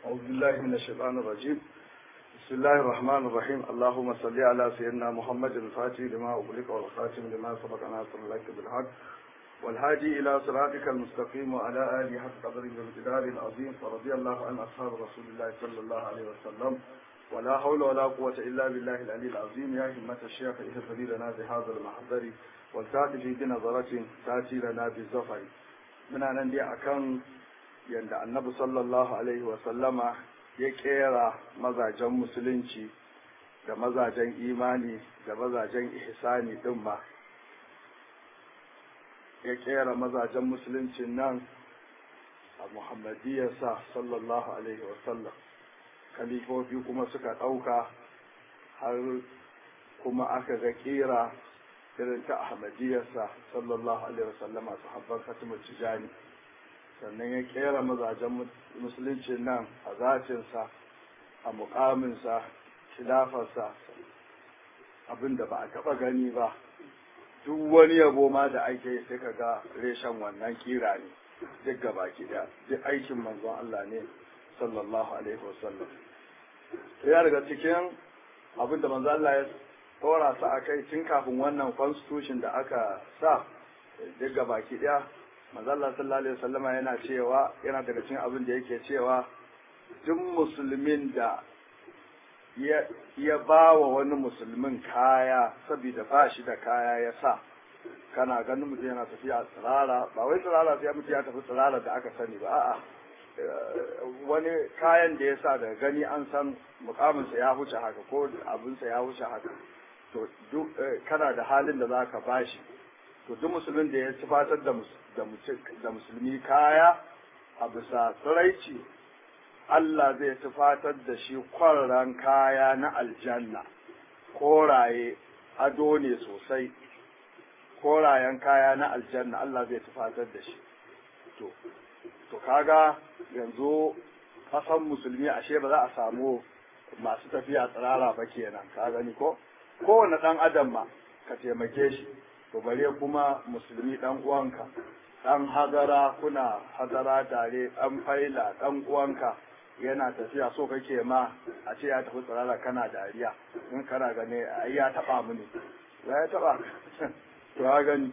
أعوذ بالله من الشيطان الرجيم بسم الله الرحمن الرحيم اللهم صل على سيدنا محمد الفاتح لما أغلق والخاتم لما سبق ناصر لك بالحق والهادي إلى صراطك المستقيم وعلى آله حق قدر وامتداد العظيم فرضي الله عن أصحاب رسول الله صلى الله عليه وسلم ولا حول ولا قوة إلا بالله العلي العظيم يا همة الشيخ اهتدي لنا بهذا المحضر والتاتي في بنظرة تاتي لنا بالزفر من أن دي أكن yadda annabi sallallahu alaihi wasallama ya kera mazajen musulunci da mazajen imani da mazajen ihsani din ma ya kera mazajen musuluncin nan a muhammadiyarsa sallallahu alaihi wasallam kalifofi kuma suka ɗauka har kuma aka ga kera irin ta ahmadiyarsa sallallahu alaihi wasallama sahabban fatimar tijani sannan ya kera mazajen musulunci nan a zacinsa a mukaminsa khilafarsa abinda ba a taba gani ba duk wani yabo ma da ake sai ka ga reshen wannan kira ne duk gaba da duk aikin manzon Allah ne sallallahu alaihi wasallam ya daga cikin abinda manzon Allah ya tsora su a kai tun kafin wannan constitution da aka sa duk gaba daya manzala sallallahu alaihi wasallama yana cewa yana daga cikin abin da yake cewa duk musulmin da ya ba wa wani musulmin kaya saboda ba shi da kaya ya sa kana ganin mutum yana tafiya tsirara ba wai tsirara sai mutum ya tafi tsirara da aka sani ba a'a wani kayan da ya sa daga gani an san mukaminsa ya huce haka ko abinsa ya huce haka to duk kana da halin da za ka bashi to duk musulmin da ya tufatar da musulmi kaya a bisa tsiraici Allah zai tufatar da shi kwarran kaya na aljanna koraye ado ne sosai korayen kaya na aljanna Allah zai tufatar da shi to to kaga yanzu kasan musulmi ashe ba za a samu masu tafiya tsirara ba kenan ka gani ko kowane ɗan adam ma ka taimake shi to bare kuma musulmi dan uwanka dan hadara kuna hadara tare dan faila dan uwanka yana tafiya so kake ma a ce ya tafi tsirara kana dariya in kana gane ai ya taba mu ne ya taba to ya gani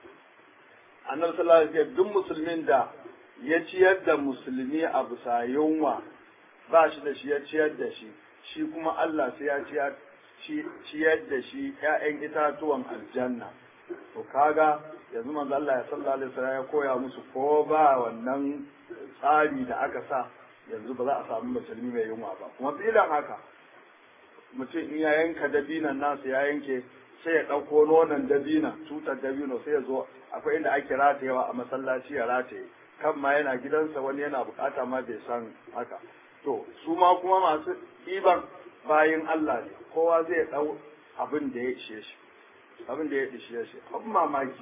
annabi sallallahu alaihi wasallam duk musulmin da ya ciyar da musulmi a bisa yunwa ba shi da shi ya ciyar da shi shi kuma Allah sai ya ciyar ciyar da shi ‘ya'yan itatuwan aljanna to kaga yanzu manzo Allah ya sallallahu alaihi wasallam ya koya musu ko ba wannan tsari da aka sa yanzu ba za a samu musulmi mai yunwa ba kuma filan haka mutum in ya yanka dabinan nasu ya yanke sai ya ɗauko nonon dabina tutar dabino sai ya zo akwai inda ake ratayewa a masallaci ya rataye kan ma yana gidansa wani yana bukata ma bai san haka to su ma kuma masu ɗiban bayin Allah ne kowa zai ɗau abin da ya ishe shi abin da ya ishe shi abin mamaki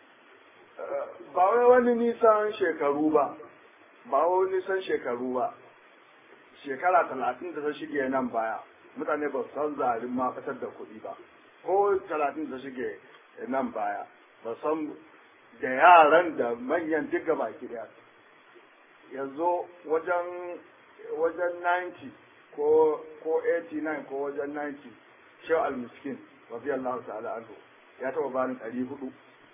ba wai wani nisan shekaru ba ba wani nisan shekaru ba shekara talatin da ta shige nan baya mutane ba su san zarin ma fitar da kuɗi ba ko talatin da shige nan baya ba san da yaran da manyan duka baki daya yanzu wajen wajen 90 ko ko 89 ko wajen 90 shehu al-miskin radiyallahu ta'ala anhu ya taba bani 400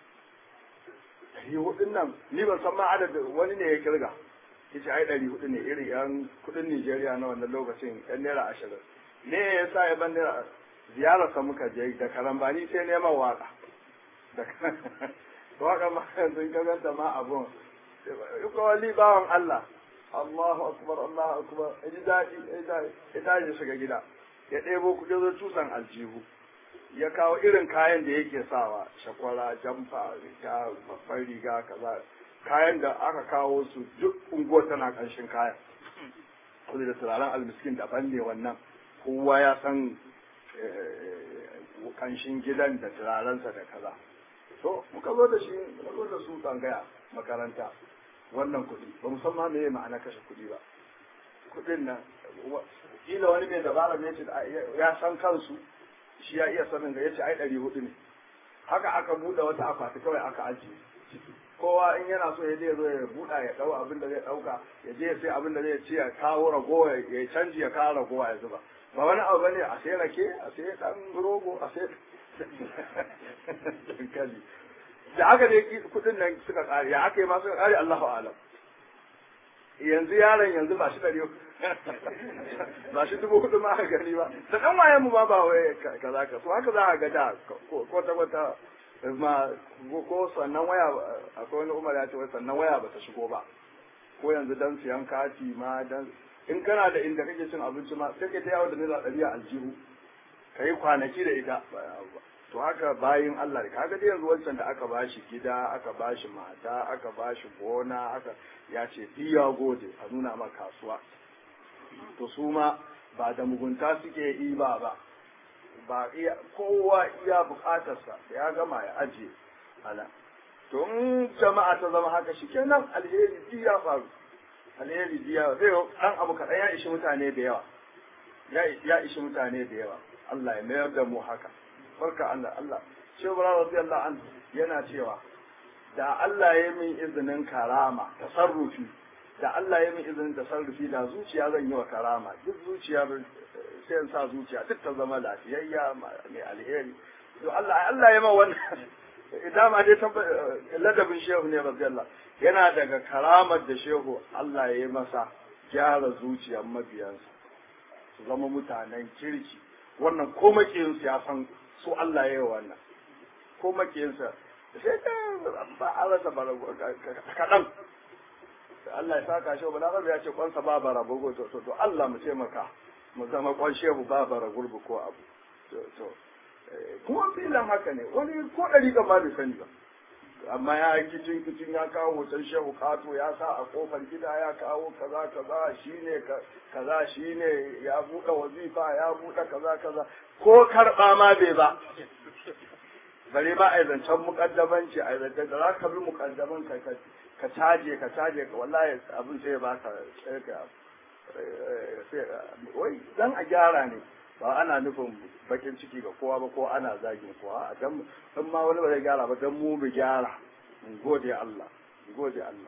400 nan ni ban san ma adadin wani ne ya kirga yace ai 400 ne irin yan kudin Nigeria na wannan lokacin yan naira 20 ne yasa ya ban naira ziyarar sa muka je da karambani sai neman waka da waka ma yanzu ka ganta ma abun ko wali bawan Allah Allahu akbar Allahu akbar ji daɗi ya tashi shiga gida ya ɗebo kuɗi zo tusan aljihu ya kawo irin kayan da yake sawa shakwara jamfa riga babban riga kaza kayan da aka kawo su duk unguwar tana ƙanshin kayan kuma da turaren almiskin daban ne wannan kowa ya san ƙanshin gidan da turarensa da kaza to muka zo da shi muka zo da su tsangaya makaranta wannan kuɗi ba musamman me ma'ana kashe kuɗi ba kuɗin nan kila wani mai dabara ne ce ya san kansu shi ya iya sanin ga yace ai ɗari hudu ne haka aka buɗe wata akwati kawai aka ajiye kowa in yana so ya je ya zo ya buɗa ya ɗau abin da zai ɗauka ya je ya sai abin da zai ci ya kawo ragowa ya canji ya kawo ragowa ya zuba ba wani abu bane a sai rake a sai dan rogo a sai dankali da aka dai kudin nan suka kare ya aka yi ma suka kare Allahu alam yanzu yaron yanzu ba shi ɗari ba shi dubu hudu ma aka gani ba da ɗan waye mu ba ba wai kaza ka so haka za a ga da ko ta wata ma ko sannan waya akwai wani umar ya ce wai sannan waya ba ta shigo ba ko yanzu dan siyan kati ma dan in kana da inda kake cin abinci ma sai ka ta yawo da naira ɗari a aljihu ka yi kwanaki da ita to haka bayin Allah kaga dai yanzu wancan da aka bashi gida aka bashi mata aka bashi gona aka ya ce biya gode a nuna ma kasuwa to su ma ba da mugunta suke iba ba ba iya kowa iya bukatarsa da ya gama ya ajiye ana to in jama'a ta zama haka shi kenan alheri ji ya faru alheri ji ya zai dan abu kaɗan ya ishi mutane da yawa ya ishi mutane da yawa Allah ya mayar da mu haka barka Allah Allah Shehu Bara radiyallahu anhu yana cewa da Allah ya min izinin karama tasarrufi da Allah ya min izinin tasarrufi da zuciya zan yi wa karama duk zuciya sai in sa zuciya duk ta zama lafiyayya mai alheri to Allah Allah ya ma wannan idan ma dai ladabin shehu ne radiyallahu yana daga karamar da shehu Allah ya yi masa gyara zuciyar mabiyansa su zama mutanen kirki wannan ko makiyinsu ya san su Allah ya yi wannan ko makiyinsa sai ka ba a rasa barago kaɗan Allah ya saka shi bala ya ce kwansa ba bara bugu to to Allah mu taimaka mu zama kwan shehu ba bara gurbu ko abu to to kuma filan haka ne wani ko ɗari ga ma bai sani ba amma ya yi kicin kicin ya kawo hoton shehu kato ya sa a kofar gida ya kawo kaza kaza shine kaza shine ya buɗe wazifa ya buɗe kaza kaza ko karɓa ma bai ba bare ba a yi zancen mukaddamanci a yi zancen da za ka bi mukaddaman ka ka caje ka caje ka wallahi abin sai ba ka wai dan a gyara ne ba ana nufin bakin ciki ga kowa ba ko ana zagin kowa a dan in ma wani ba zai gyara ba dan mu mu gyara in gode Allah in gode Allah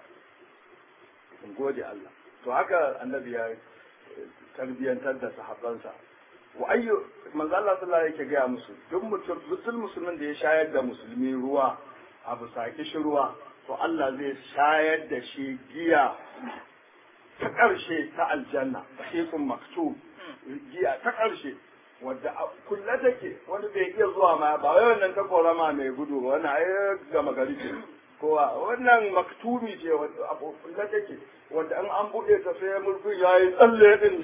in gode Allah to haka annabi ya tarbiyantar da sahabbansa wa ayyu manzo Allah sallallahu alaihi yake ga musu duk mutum mutum musulmin da ya shayar da musulmi ruwa a bisa kishi ruwa to Allah zai shayar da shi giya ta ƙarshe ta aljanna sahihun maktub giya ta ƙarshe wadda kulle take wani bai iya zuwa ma ba wai wannan ta korama mai gudu ba wannan ai gama gari ce kowa wannan maktubi ce wadda abu kulle take wadda an an buɗe ta sai mulkin ya yi tsalle din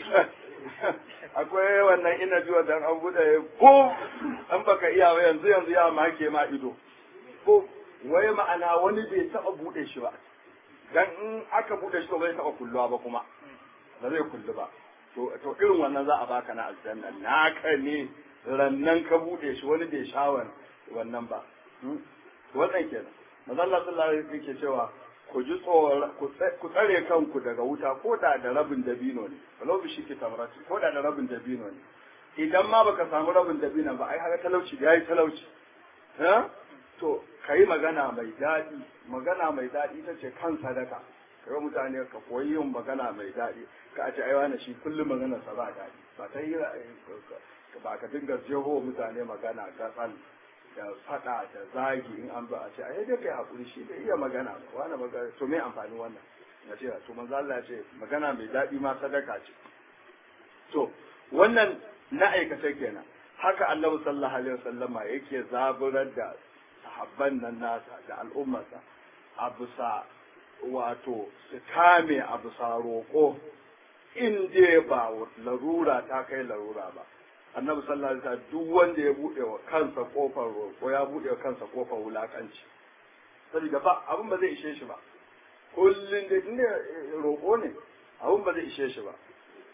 akwai wannan ina ji wadda an buɗe ko an baka iya ba yanzu yanzu ya make ma ido ko wai ma'ana wani bai taɓa buɗe shi ba dan in aka buɗe shi to bai taɓa kulluwa ba kuma ba zai kullu ba to to irin wannan za a baka na aljanna naka ne rannan ka bude shi wani bai shawar wannan ba wannan kenan manzo Allah sallallahu alaihi wasallam yake cewa ku ji tsoro ku tsare kanku daga wuta ko da da rabin dabino ne walau bi shi tamrati ko da da rabin dabino ne idan ma baka samu rabin dabino ba ai haka talauci da yayi talauci ha to kai magana mai daɗi magana mai daɗi ita ce kan sadaka kai mutane ka koyi yin magana mai daɗi ka ce ai wani shi kullum magana sa ba daɗi ba ta yi ba ka dinga jeho mutane magana gatsan da faɗa da zagi in an ba a ce ai dai kai hakuri shi da iya magana ba wani magana to me amfani wannan na ce to manzo Allah ya ce magana mai daɗi ma sadaka ce to wannan na aikata kenan haka Annabi sallallahu alaihi wasallama yake zaburar da sahabban nan nasa da al'ummarsa a bisa wato su kame a bisa roƙo in dai ba larura ta kai larura ba annabi sallallahu alaihi wasallam duk wanda ya bude wa kansa kofar roƙo ya bude wa kansa kofar wulakanci saboda ba abin ba zai ishe shi ba kullun da inda roƙo ne abin ba zai ishe shi ba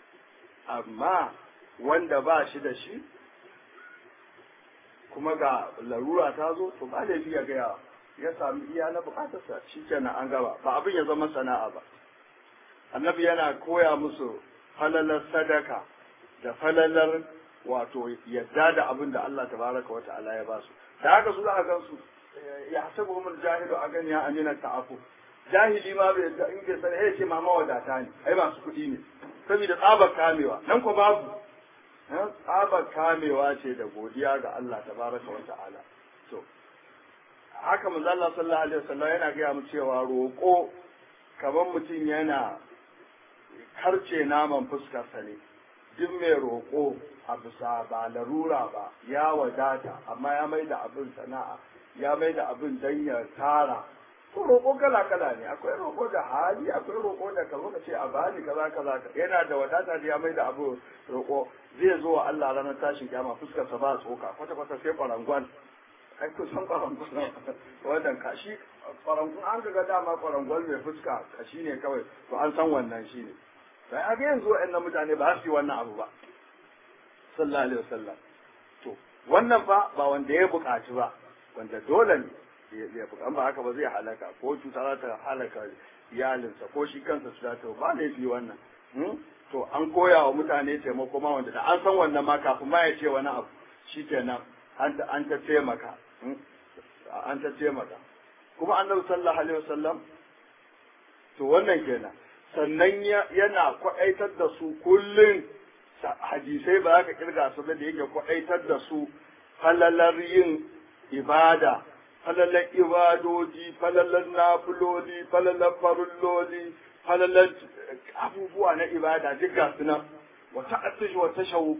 amma wanda ba shi da shi kuma ga larura ta zo to ba laifi ya gaya ya sami iya na bukatarsa shi kenan an gaba ba abin ya zama sana'a ba annabi yana koya musu falalar sadaka da falalar wato yadda da abin da Allah tabaraka wa ta'ala ya basu da haka su za a gan su ya hasabu umar jahilu a gani ya amina ta'afu jahili ma bai da in bai sani ya ce ma mawadata ne ai masu kuɗi ne saboda tsabar kamewa nan ko babu tsabar kamewa ce da godiya ga Allah tabaraka wa ta'ala to haka manzo Allah sallallahu alaihi wasallam yana gaya mu cewa roƙo kamar mutum yana karce naman fuskarsa ne duk mai roƙo a bisa ba larura ba ya wadata amma ya mai da abin sana'a ya mai da abin dan ya tara to roƙo kala kala ne akwai roƙo da hali akwai roƙo da ka zo ka ce a bani kaza kaza yana da wadata da ya mai da abu roƙo zai zo wa Allah ranar tashin kiyama fuskarsa ba tsoka kwata kwata sai kwarangwan ai kusan kwarangwal wannan kashi kwarangwal an ga dama kwarangwal mai fuska kashi ne kawai to an san wannan shi ne sai a ga yanzu wa'annan mutane ba su yi wannan abu ba sallallahu alaihi wasallam to wannan fa ba wanda ya buƙaci ba wanda dole ne ya buƙan ba haka ba zai halaka ko cuta za ta halaka iyalinsa ko shi kansa su ta ba ne fi wannan to an koya wa mutane taimako ma wanda da an san wannan ma kafin ma ya ce wani abu shikenan an ta taimaka an ta taimaka kuma annabi sallallahu alaihi wasallam to wannan kenan sannan yana kwaɗaitar da su kullum hadisai ba za ka kirga su da yake kwaɗaitar da su falalar yin ibada falalar ibadoji falalar nafuloli falalar farulloli falalar abubuwa na ibada duk ga su nan wata atish wata shawuku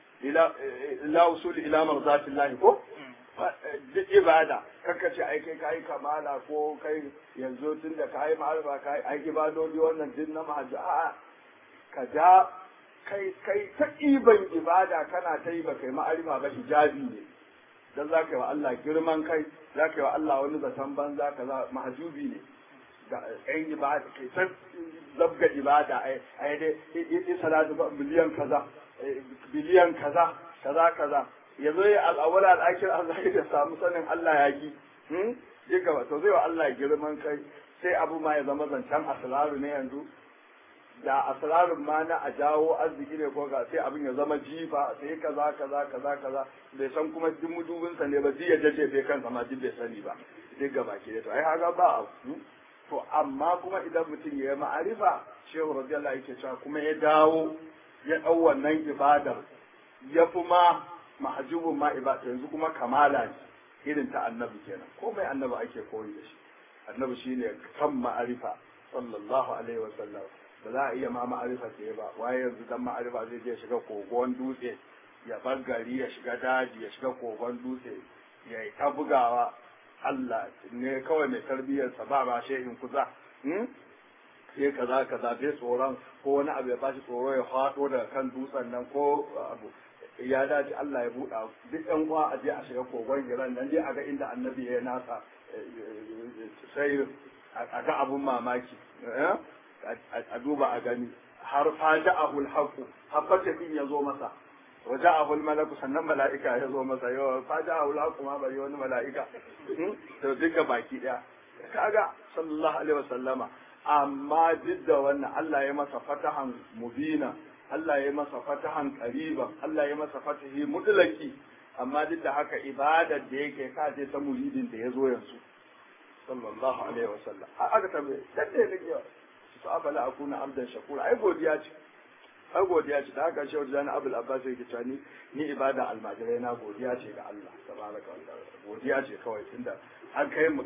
ila usul ila marzatillahi ko duk ibada kanka ce ai kai kai kamala ko kai yanzu tun da kai ma'arfa kai ai ibadodi wannan din na mahajji a ka ja kai kai ta iban ibada kana ta yi ba kai ma'arifa ba hijabi ne dan za ka yi wa Allah girman kai za ka yi wa Allah wani zaton banza ka za mahajubi ne da ɗan ibada kai ta zabga ibada ai ai dai yi salatu miliyan kaza biliyan kaza kaza kaza ya zo ya al'awala al'akir Allah ya samu sanin Allah ya ki ji gaba to zai wa Allah girman kai sai abu ma ya zama zancen asraru ne yanzu da asrarun ma na a jawo arziki ne ko ga sai abin ya zama jifa sai kaza kaza kaza kaza bai san kuma duk mudubinsa ne ba ji ya jace bai kansa ma duk bai sani ba duk gaba ke to ai haka ba abu to amma kuma idan mutum ya yi ma'arifa shehu radiyallahu yake cewa kuma ya dawo ya ɗau wannan ibadar ya fi ma mahajubun ma ibada yanzu kuma kamala ne irin ta annabi kenan komai annabi ake koyi da shi annabi shine kan ma'arifa sallallahu alaihi wa sallam ba za a iya ma ma'arifa ce ba waye yanzu dan ma'arifa zai je shiga kogon dutse ya bar gari ya shiga daji ya shiga kogon dutse ya yi ta bugawa Allah ne kawai mai tarbiyyarsa ba ba shehin kuza sai kaza kaza bai tsoron ko wani abu ya bashi tsoro ya faɗo daga kan dutsen nan ko abu ya dace Allah ya buɗa duk ɗan uwa a je a shiga kogon giran nan dai a ga inda annabi ya nasa sai a ga abun mamaki a duba a gani har faja'ahu al-haqu habbata din ya zo masa waja'ahu al-malaku sannan mala'ika ya zo masa yau faja'ahu al-haqu ma bari wani mala'ika to duka baki daya kaga sallallahu alaihi wasallama amma duk da wannan Allah ya masa fatahan mubina Allah ya masa fatahan qariban Allah ya masa fatahi mutlaki amma duk da haka ibadar da yake kaje ta muridin da ya zo yanzu sallallahu alaihi wasallam aka tambaye dan ne nake su afala akuna abdan shakura ai godiya ce ai godiya ce da haka shehu jani abul abbas yake cewa ni ni ibada almajirai na godiya ce ga Allah tabaraka wa ta'ala godiya ce kawai tunda an kai mu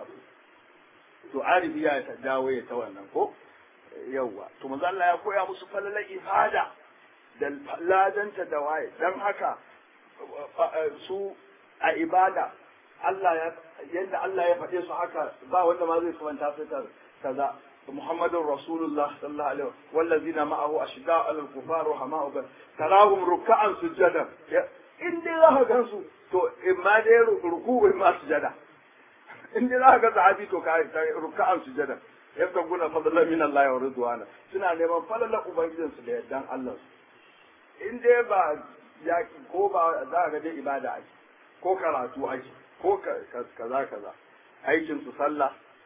to arifi ya ta dawo ya ta wannan ko yawwa to manzo Allah ya koya musu falalar ibada da ladanta da waye dan haka su a ibada Allah ya yadda Allah ya faɗe su haka ba wanda ma zai kumanta su ta kaza محمد رسول الله صلى الله عليه وسلم والذين معه أشداء على الكفار رحماء بين تراهم ركعا سجدا إن دي الله كنسو تو إما دي ركوع إما سجدا إن دي الله كنسو عادي تو ركعا سجدا يبتغون فضلا من الله ورضوانا suna neman falalar ubangijinsu da yardan Allah in dai ba yaki ko ba za ga dai ibada ake ko karatu ake ko kaza kaza aikin su sallah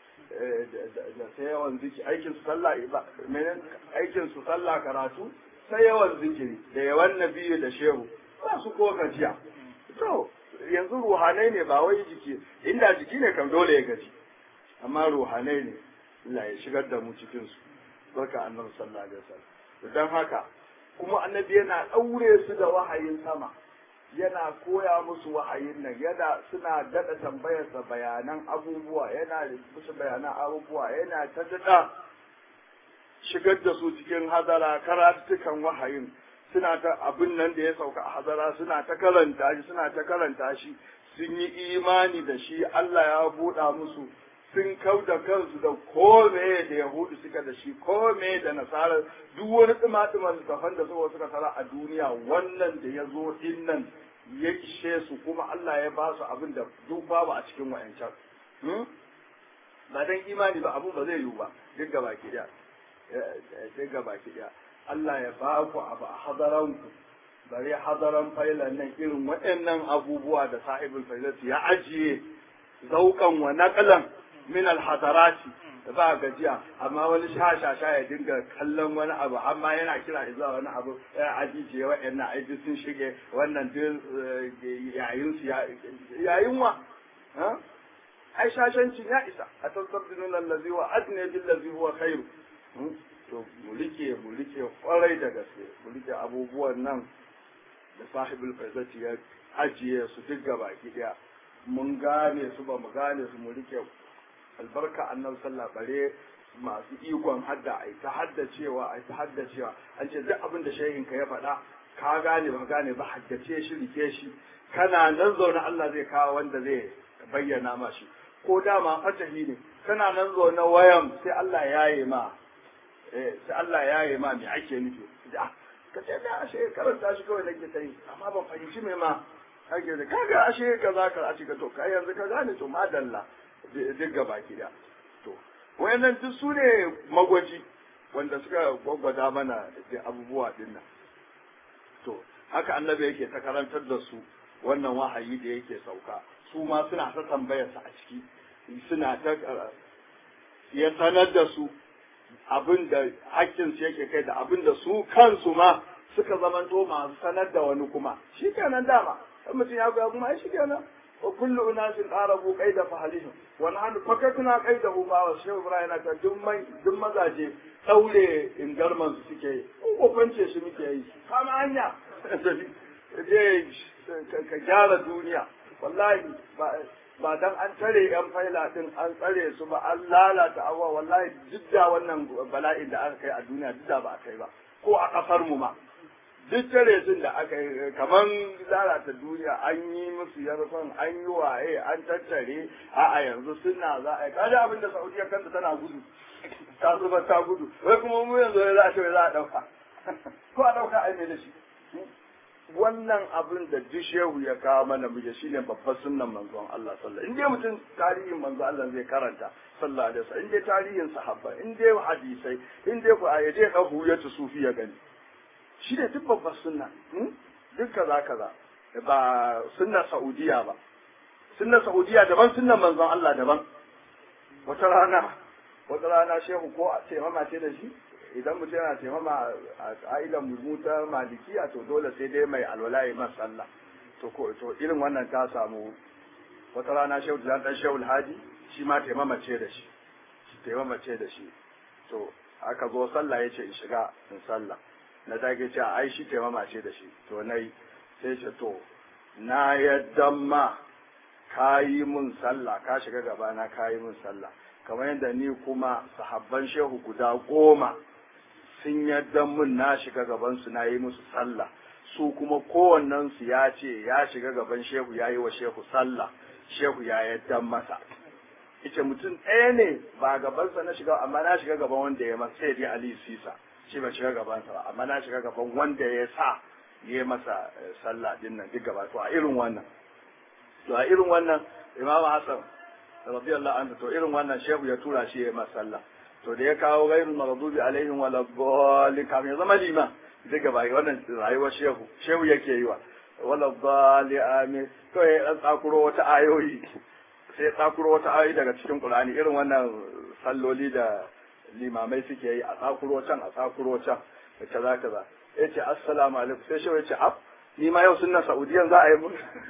da sai yawan zikiri aikin su sallah menen aikin su sallah karatu sai yawan zikiri da yawan nabiyu da shehu ba su ko gajiya to yanzu ruhanai ne ba wai jiki inda jiki ne kan dole ya gaji amma ruhanai ne Allah ya shigar da mu cikin su barka annabi sallallahu alaihi wasallam dan haka kuma annabi yana daure su da wahayin sama yana koya musu wahayin nan yana suna dada tambayarsa bayanan abubuwa yana musu bayanan abubuwa yana ta dada shigar da su cikin hazara karatukan wahayin suna ta abin nan da ya sauka a hazara suna ta karanta shi suna ta karanta shi sun yi imani da shi Allah ya buɗa musu sun kau da kansu da kome da yahudu suka da shi kome da nasara duk wani tsima-tsiman littafan da suka suka tara a duniya wannan da ya zo din nan ya ishe su kuma Allah ya ba su abin da duk babu a cikin wa'ancan ba dan imani ba abun ba zai yiwu ba duk gaba ki daya duk gaba ki daya Allah ya ba ku abu a hadaranku bare hadaran failan nan irin waɗannan abubuwa da sahibul failati ya ajiye zaukan wa naqlan min al hadarati ba gajiya amma wani shashasha ya dinga kallon wani abu amma yana kira zuwa wani abu ya ajiye waɗannan aiki sun shige wannan duk yayin su yayin wa ai shashancin ya isa a tasabdinun allazi wa adne bil ladzi huwa khairu to mu rike mu rike kwarai da gaske mu rike abubuwan nan da sahibul faizati ya ajiye su duk gaba daya mun gane su ba mu gane su mu rike albarka annabi sallah bare masu ikon hadda ai ta haddacewa ai ta haddacewa an ce duk abin da shehin ka ya faɗa ka gane ba gane ba haddace shi rike shi kana nan zaune Allah zai kawo wanda zai bayyana ma shi ko dama fatahi ne kana nan zaune wayan sai Allah ya yi ma sai Allah ya yi ma me ake nufi da ka ce da ashe karanta shi kawai nake ta yi amma ban fahimci me ma ake da kaga ashe kaza ka a cika to kai yanzu ka gane to madalla duk gaba ki da to wayannan duk su ne magwaji wanda suka gwagwada mana da abubuwa din nan to haka annabi yake ta karantar da su wannan wahayi da yake sauka su ma suna ta tambayarsa a ciki suna ta ya sanar da su abin da hakkinsu yake kai da abin da su kansu ma suka zamanto masu sanar da wani kuma shi kenan dama in mutum ya goya kuma ai shi kenan wa kullu unasin qarabu qaida fahalihim wa nahnu fakakna qaidahu ba wa shehu ibrahim ta duk mai duk mazaje daure ingarman su suke yi ko kwance shi muke yi kama hanya je ka gyara duniya wallahi ba ba dan an tare yan faila din an tsare su ba an lalata abuwa wallahi duk da wannan bala'in da aka kai a duniya duk da ba a kai ba ko a kasar mu ma duk tare sun da aka yi kaman lalata duniya an yi musu yarfan an yi waye an tattare a a yanzu suna za a yi kada abin da saudiya kanta tana gudu ta zuba ta gudu wai kuma mu yanzu za a ce za a dauka ko a dauka ai me da shi wannan abin da duk shehu ya kawo mana muke shine babbar sunnan manzon Allah sallallahu in dai mutum tarihin manzon Allah zai karanta sallallahu alaihi wasallam in dai tarihin sahabba in dai hadisai in dai ku ayaje ka huyatu sufi ya gani shi ne duk babbar sunna duk kaza kaza ba sunna saudiya ba sunna saudiya daban sunnan manzon Allah daban wata rana wata rana shehu ko a ce mama ce da shi idan mutum yana taimama a ƙa'idan mu ta malikiya to dole sai dai mai alwala ya masa sallah to ko to irin wannan ta samu wata rana shehu da dan shehu alhaji shi ma taimama ce da shi taimama ce da shi to aka zo sallah yace in shiga in sallah na dage ce ai shi taimama ce da shi to nayi sai ce to na yadda ma ka yi mun sallah ka shiga gabana ka yi mun sallah kamar yadda ni kuma sahabban shehu guda goma sun yadda mun na shiga gabansu na yi musu sallah su kuma kowannensu ya ce ya shiga gaban shehu ya yi wa shehu sallah shehu ya yadda masa ita mutum ɗaya ne ba gabansa na shiga amma na shiga gaban wanda ya masa sai dai ali sisa shi ba shiga gabansa ba amma na shiga gaban wanda ya sa ya masa sallah din nan duk gaba to a irin wannan to a irin wannan imam hasan radiyallahu anhu to irin wannan shehu ya tura shi ya masa sallah to da ya kawo gairul maghdubi alaihim wala dhalin kam ya zama lima duk gaba wannan rayuwar shehu shehu yake yi wa wala dhali amin to ya dan tsakuro wata ayoyi sai tsakuro wata ayoyi daga cikin qur'ani irin wannan salloli da limamai suke yi a tsakuro can a tsakuro can da kaza kaza yace assalamu alaikum sai shehu yace ab ni ma yau sunna saudiyan za a yi mu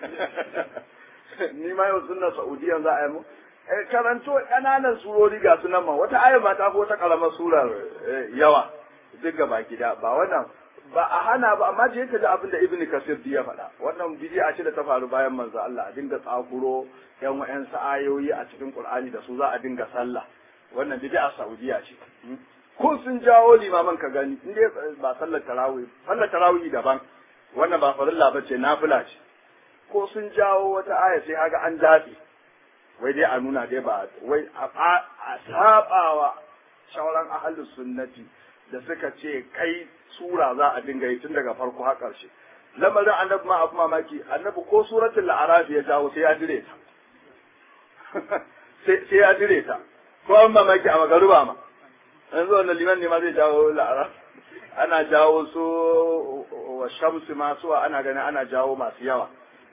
ni ma yau sunna saudiyan za a yi mu eh karanto kananan surori ga sunan ma wata ayar ma ta fi wata karamar surar yawa duk gaba gida ba wannan ba a hana ba amma je ka ji abin da ibn kasir ya faɗa wannan bidi'a ce da ta faru bayan manzo Allah a dinga tsakuro yan wa'yan ayoyi a cikin Qur'ani da su za a dinga sallah wannan bid'a Saudiya ce ko sun jawo limaman ka gani in dai ba sallar tarawih sallar tarawih daban wannan ba farilla bace nafila ce ko sun jawo wata aya sai kaga an dace wai dai a nuna dai ba wai a sabawa shauran ahlus sunnati da suka ce kai sura za a dinga yi tun daga farko har ƙarshe lamarin annabi ma abu mamaki annabi ko suratul la'arafi ya jawo sai ya dire ta sai ya dire ta ko an mamaki a magaruba ma yanzu wannan liman ne ma zai jawo la'araf ana jawo su wa shamsu masu ana ganin ana jawo masu yawa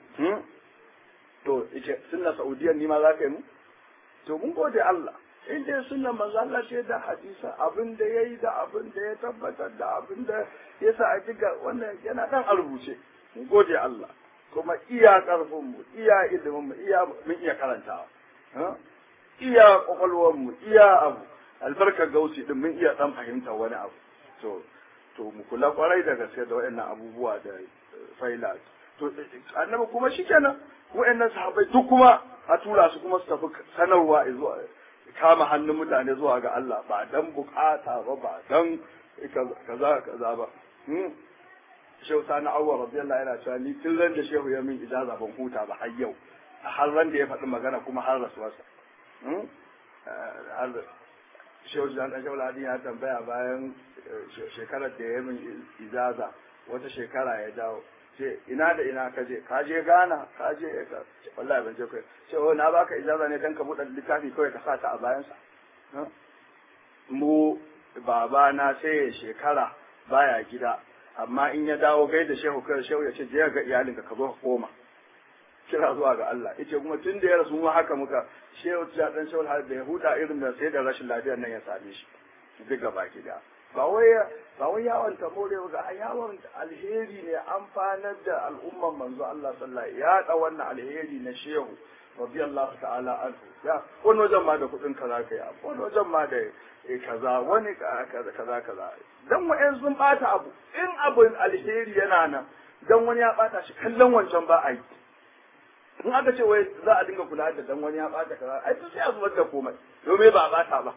to ita sunna saudiyan ni ma za ka yi mu to mun gode Allah in dai sunna manzo Allah ce da hadisa abin da yayi da abin da ya tabbatar da abin da ya sa a jiga wannan yana dan a rubuce mun gode Allah kuma iya karfin mu iya ilimin mu iya mun iya karantawa iya kwakwalwar mu iya abu albarkar gausi din mun iya dan fahimta wani abu to to mu kula kwarai da gaske da waɗannan abubuwa da faila to annabi kuma shikenan waɗannan sahabbai duk kuma a tura su kuma su tafi sanarwa zuwa kama hannun mutane zuwa ga Allah ba dan bukata ba ba dan kaza kaza ba shehu sani awwa radiyallahu yana cewa ni tun ran da shehu ya min ijaza ban huta ba har yau har ran da ya faɗi magana kuma har rasuwarsa shehu jan dan shehu ladin ya tambaya bayan shekarar da ya min ijaza wata shekara ya dawo ce ina da ina ka je ka je Ghana ka je ka wallahi ban je kai ce oh na baka ijaza ne dan ka buɗe littafi kawai ka sa ta a bayan sa mu baba na sai shekara baya gida amma in ya dawo gaida shehu kai shehu ya ce je ga iyalinka ka zo ka koma kira zuwa ga Allah yace kuma tun da ya rasu mu haka muka shehu ya dan shehu har da ya huta irin da sai da rashin lafiyar nan ya same shi duk gaba gida ba wai ba wai yawon ta more ga yawon alheri ne amfanar da al'umman manzo Allah sallallahu ya da wannan alheri na shehu radiyallahu ta'ala anhu ya wani wajen ma da kudin kaza kai wani wajen ma da kaza wani kaza kaza kaza dan wa'en sun bata abu in abin alheri yana nan dan wani ya bata shi kallon wancan ba a yi in aka ce wai za a dinga kula da dan wani ya bata kaza ai sai a zubar da komai domin ba a bata ba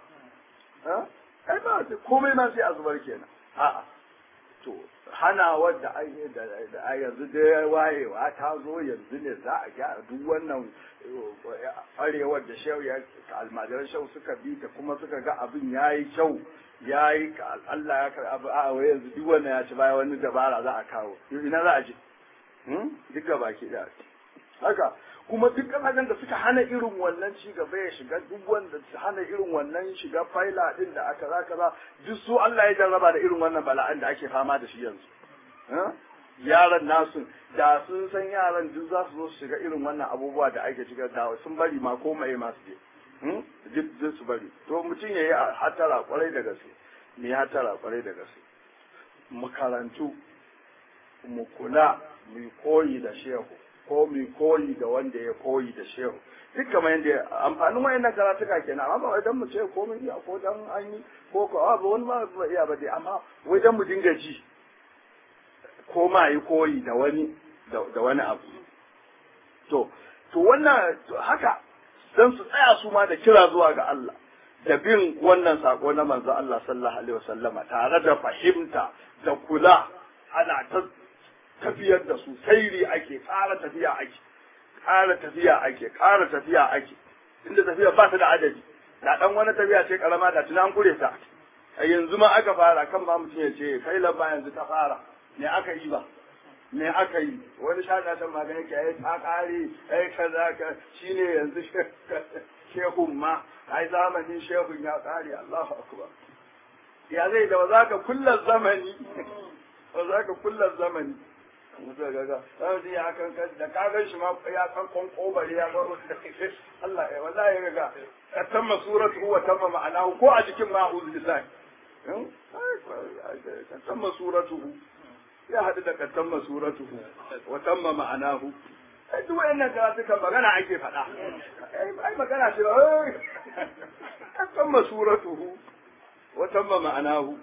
ai ba komai ma sai a zubar kenan a'a to hana wadda da yanzu da wayewa ta zo yanzu ne za a gyara duk wannan arewar da shehu ya almajiran shehu suka bi ta kuma suka ga abin ya yi kyau ya yi Allah ya karɓi abu a wai yanzu duk wannan ya ci baya wani dabara za a kawo ina za a je duk ga baki da haka kuma duk kasashen da suka hana irin wannan ci gaba ya shiga duk wanda su hana irin wannan shiga faila din da aka za kaza duk su Allah ya jarraba da irin wannan bala'an da ake fama da shi yanzu yaran nasu da sun san yaran duk za su zo su shiga irin wannan abubuwa da ake shiga da sun bari ma ko mai masu je duk duk su bari to mutum ya yi hatara kwarai da gaske ne hatara kwarai da gaske makarantu mu kula mu koyi da shehu ko mu koyi da wanda ya koyi da shehu duk kamar yadda amfanin wayannan karatuka kenan amma ba wai dan mu ce ko mun iya ko dan an yi ko ko ba wani ma ba iya ba dai amma wai dan mu dinga ji ko ma yi koyi da wani da wani abu to to wannan haka dan su tsaya su ma da kira zuwa ga Allah da bin wannan sako na manzo Allah sallallahu alaihi wasallama tare da fahimta da kula ana ta tafiyar da su sairi ake ƙara tafiya ake ƙara tafiya ake ƙara tafiya ake inda tafiya ba ta da adadi da dan wani tafiya ce karama da tunan kure ta a yanzu ma aka fara kan ma mutum ya ce kai lamba yanzu ta fara me aka yi ba me aka yi wani shata ta magana ke ai ta kare ai kaza ka shine yanzu shehun ma ai zamanin shehun ya kare Allahu akbar ya zai da za ka kullar zamani ba za ka kullar zamani mutu ga ga sai ya kan da ka gan shi ma ya kan kon kobare ya baro da Allah ya wallahi ya ga ka tamma suratu wa tamma ma'anahu ko a jikin ma uzu lisan ka tamma suratu ya haɗu da katamma suratuhu wa tamma ma'anahu ai duk wayannan karatukan magana ake faɗa ai magana ce katamma suratuhu wa tamma ma'anahu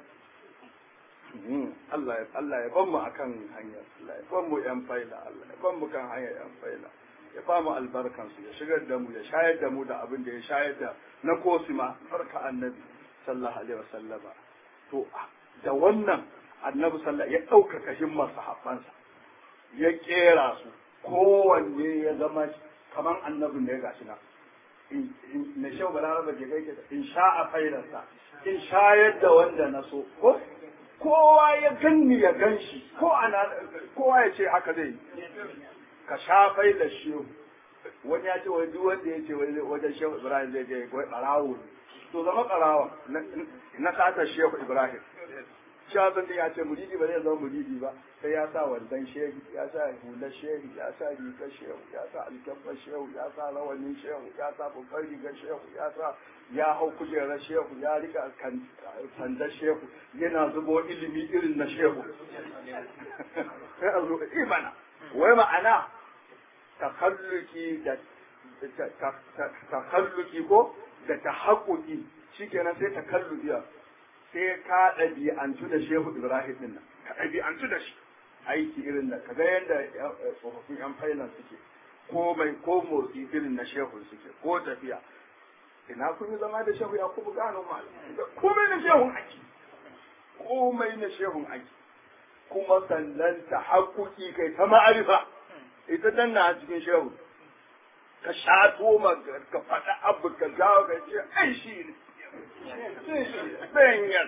Allah ya Allah ya ban mu akan hanya Allah ya ban mu yan faila Allah ya ban mu kan hanya yan faila ya ba mu albarkan su ya shigar da mu ya shayar da mu da abin da ya shayar da na kosima barka annabi sallallahu alaihi wasallama to da wannan annabi sallallahu ya ɗaukaka himmar sahabbansa ya kera su kowanne ya zama kaman annabin da ya gashi na na shau balaraba ke kai in sha'a failarsa in shayar da wanda na so ko kowa ya ganni ya gan shi ko ana kowa ya ce haka zai ka sha failar shehu wani ya ce wai duk wanda ya ce wajen shehu ibrahim zai je wai barawo to zama barawa na sata shehu ibrahim shazan ya ce muridi ba zai zama muridi ba sai ya sa wandan shehu ya sa hular shehu ya sa rigar shehu ya sa alkyabbar shehu ya sa rawanin shehu ya sa babbar rigar shehu ya sa ya hau kujerar shehu ya rika sandar shehu yana zubo ilimi irin na shehu sai a zo imana wai ma'ana takalluki da takalluki ko da tahakkuki shikenan sai takallubiya sai ka ɗabi'antu da shehu ibrahim din nan ka ɗabi'antu da shi aiki irin da kaga yadda tsofaffin yan failan suke ko mai ko motsi irin na shehu suke ko tafiya ina kun yi zama da shehu ya kuma gano mal komai na shehun aiki komai na shehun aiki kuma sannan ta haƙuƙi kai ta ma'arifa ita danna a cikin shehu ka shato ka faɗa abu ka gawo ka ce ai shi ne Benyas.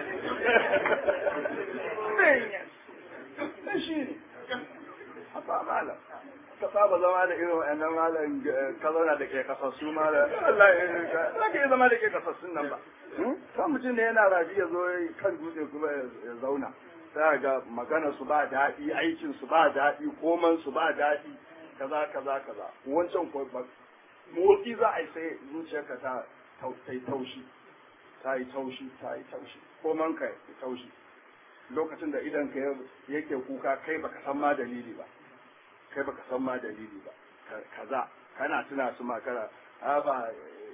Benyas. Shi ne. Haka malam. Ka saba zama da irin wa'annan malam ka zauna da ke kasassu malam. Allah ya ka. Za ka iya zama da ke kasassun nan ba. Kan mutum ne yana rafi ya zo kan dutse kuma ya zauna. Sai ga magana su ba daɗi, aikin su ba daɗi, koman su ba daɗi, kaza kaza kaza. Wancan ko motsi za a yi sai zuciyarka ta ta yi taushi ta yi taushi ta yi taushi ko man ka yi taushi lokacin da idan ka yake kuka kai baka san ma dalili ba kai baka san ma dalili ba kaza kana tuna su makara a ba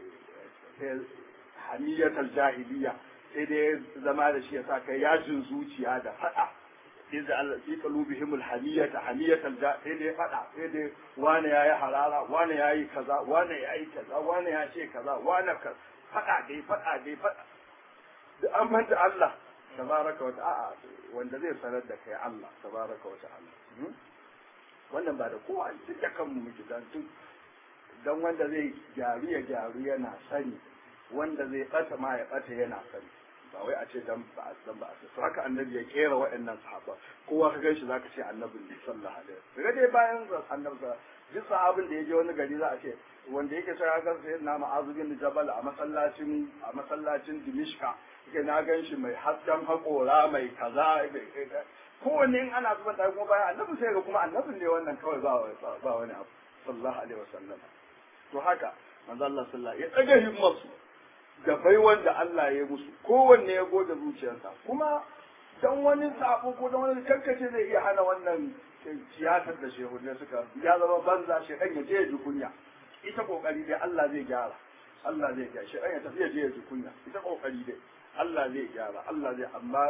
hamiyatar jahiliya sai dai zama da shi ya sa kai yajin zuciya da fada iza Allah fi qalubihim alhamiyata hamiyatal ja sai dai fada sai dai wani yayi harara wani yayi kaza wani yayi kaza wani ya ce kaza wani ka fada dai fada dai fada da an manta Allah tabaraka wa ta'ala wanda zai sanar da kai Allah tabaraka wa ta'ala wannan ba da kowa duk da kanmu muke dan duk dan wanda zai gyaru ya gyaru yana sani wanda zai bata ma ya bata yana sani ba wai a ce dan ba dan ba a haka annabi ya kera waɗannan sahaba kowa ka ganshi zaka ce annabi ne sallallahu alaihi wasallam dai bayan annabi sa duk sahabin da ya je wani gari za a ce wanda yake sai ga sai na ma'azu bin jabal a masallacin a masallacin dimishka yake na ganshi mai hasken haƙora mai kaza kowanne in ana zuban da kuma bayan annabi sai ga kuma annabin ne wannan kawai ba ba wani abu sallallahu alaihi wasallam to haka manzo Allah sallallahu ya tsaga himmarsu da bai wanda Allah ya musu kowanne ya goge zuciyarsa kuma dan wani sabo ko dan wani kankace zai iya hana wannan tiyatar da shehu ne suka ya zama banza shi ya je ya ji kunya ita kokari dai Allah zai gyara Allah zai gyara shi ya tafi ya je ya ji kunya ita kokari dai Allah zai gyara Allah zai amma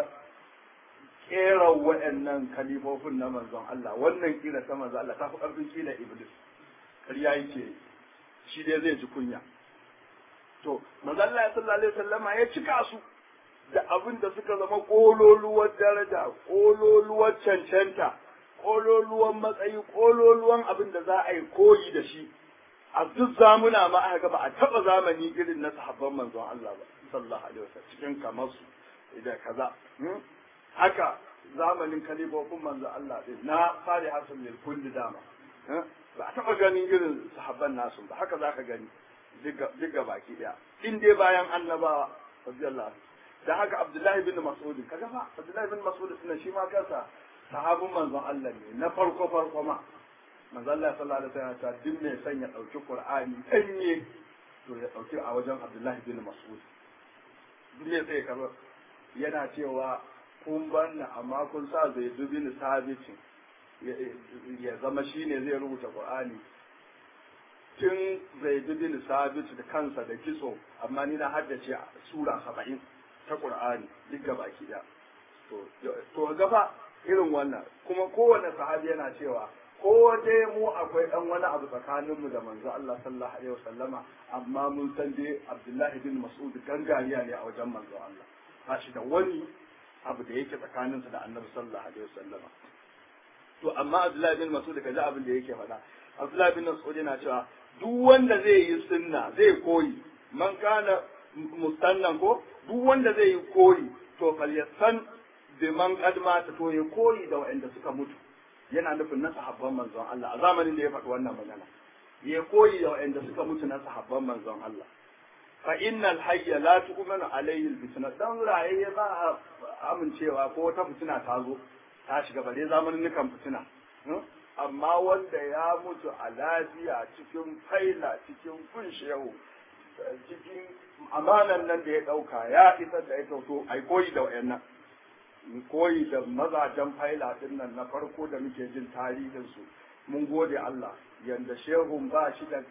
kera waɗannan kalifofin na manzon Allah wannan kila ta manzon Allah ta fi ƙarfin kila iblis ƙarya yake shi dai zai ji kunya to manzon Allah sallallahu alaihi wasallama ya cika su da abin da suka zama kololuwar daraja kololuwar cancanta kololuwan matsayi kololuwan abin da za a yi koyi da shi a duk zamuna ma aka ga ba a taba zamani irin na sahabban manzon Allah ba sallallahu alaihi wasallam cikin kamar su da kaza haka zamanin kalibofin manzon Allah din na fari hasan lil kulli dama ba a taba ganin irin sahabban nasu ba haka zaka gani duk baki daya in dai bayan annabawa radiyallahu da haka Abdullahi bin Mas'ud kaga fa Abdullahi bin Mas'ud sunan shi ma kansa sahabin manzon Allah ne na farko farko ma manzon Allah sallallahu alaihi wasallam ta duk mai son ya dauki Qur'ani danye to ya dauki a wajen Abdullahi bin Mas'ud duk mai sai kaza yana cewa kun banna amma kun sa zai dubi ni sabitin ya zama shine zai rubuta qur'ani tun zai dubi ni sabit da kansa da kitso amma ni na haddace sura saba'in ta qur'ani duk gabaki daya to gafa irin wannan kuma kowane sahabi yana cewa ko dai mu akwai dan wani abu tsakanin mu da manzo Allah sallallahu alaihi wasallama amma mun san dai Abdullahi bin Mas'ud gangariya ne a wajen manzo Allah ba shi da wani abu da yake tsakaninsa da Annabi sallallahu alaihi wasallama to amma Abdullahi bin Mas'ud kaji abin da yake faɗa Abdullahi bin Mas'ud yana cewa duk wanda zai yi sunna zai koyi man kana mustannan ko duk wanda zai yi koyi to falyasan biman kadma ta to ya koyi da waɗanda suka mutu yana nufin na sahabban manzon Allah a zamanin da ya faɗi wannan magana ya koyi da waɗanda suka mutu na sahabban manzon Allah fa innal hayya la tu'minu alayhi alfitna dan raye ba a amincewa ko wata fitina ta zo ta shiga bare zamanin nukan fitina amma wanda ya mutu a lafiya cikin faila cikin kunshehu cikin amanan nan da ya ɗauka ya isar da ya to ai koyi da wayannan koyi da mazajen faila din nan na farko da muke jin tarihinsu mun gode Allah yanda shehun ba shi da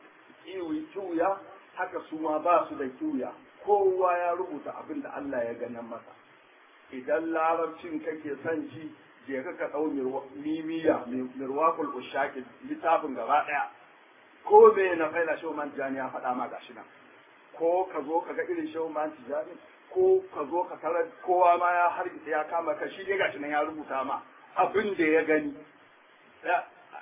kiwi kiwiya haka su ma ba su da kiwiya kowa ya rubuta abin da Allah ya ganin masa idan larabcin kake son ji je ka ka dau mimiya mirwakul ushaki littafin gaba daya ko me na faila shehu man tijani ya faɗa ma gashi nan ko ka zo ka ga irin shehu man tijani ko ka zo ka tarar kowa ma ya hargitsa ya kama ka shi dai gashi nan ya rubuta ma abin da ya gani da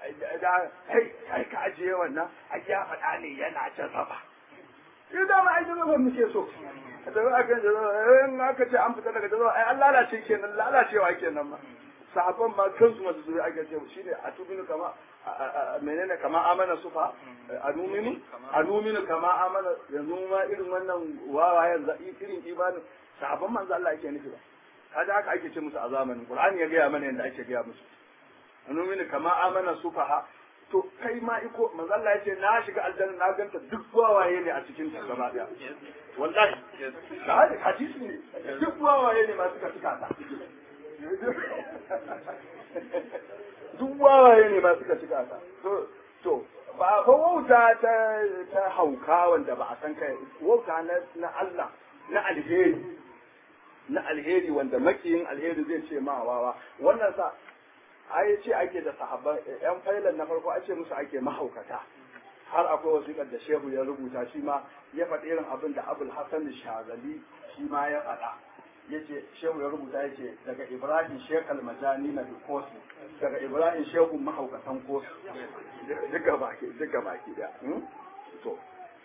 kai kai ka ajiye wannan a ya faɗa ne yana jarraba sai da ma ai jarraba muke so da ba kan jarraba in aka ce an fita daga jarraba ai an lalace kenan lalacewa kenan ma sahabban ma kansu masu zuri ake ce shine a tubinu kama menene kama amana sufa anuminu anuminu kama amana yanzu ma irin wannan wawayen irin imanin sahabban manzo Allah yake nufi ba kaga haka ake ce musu a zamanin Qur'ani ya gaya mana yadda ake gaya musu anuminu kama amana sufaha to kai ma iko manzo Allah yace na shiga aljanna na ganta duk wawaye ne a cikin ta gaba daya wallahi da hadisi ne duk wawaye ne ma suka tuka ta duk wawaye ne ma suka shiga ta to to ba fa wauta ta ta hauka wanda ba a san kai wauta na na Allah na alheri na alheri wanda makiyin alheri zai ce ma wawa wannan sa ai ce ake da sahabban yan failan na farko ake musu ake mahaukata har akwai wasiƙar da shehu ya rubuta shi ma ya faɗi irin abin da abul hasan shazali shi ma ya faɗa yace shehu ya rubuta yace daga ibrahim shekal majani na kosi daga ibrahim shehu mahaukatan kosi duka baki duka baki da to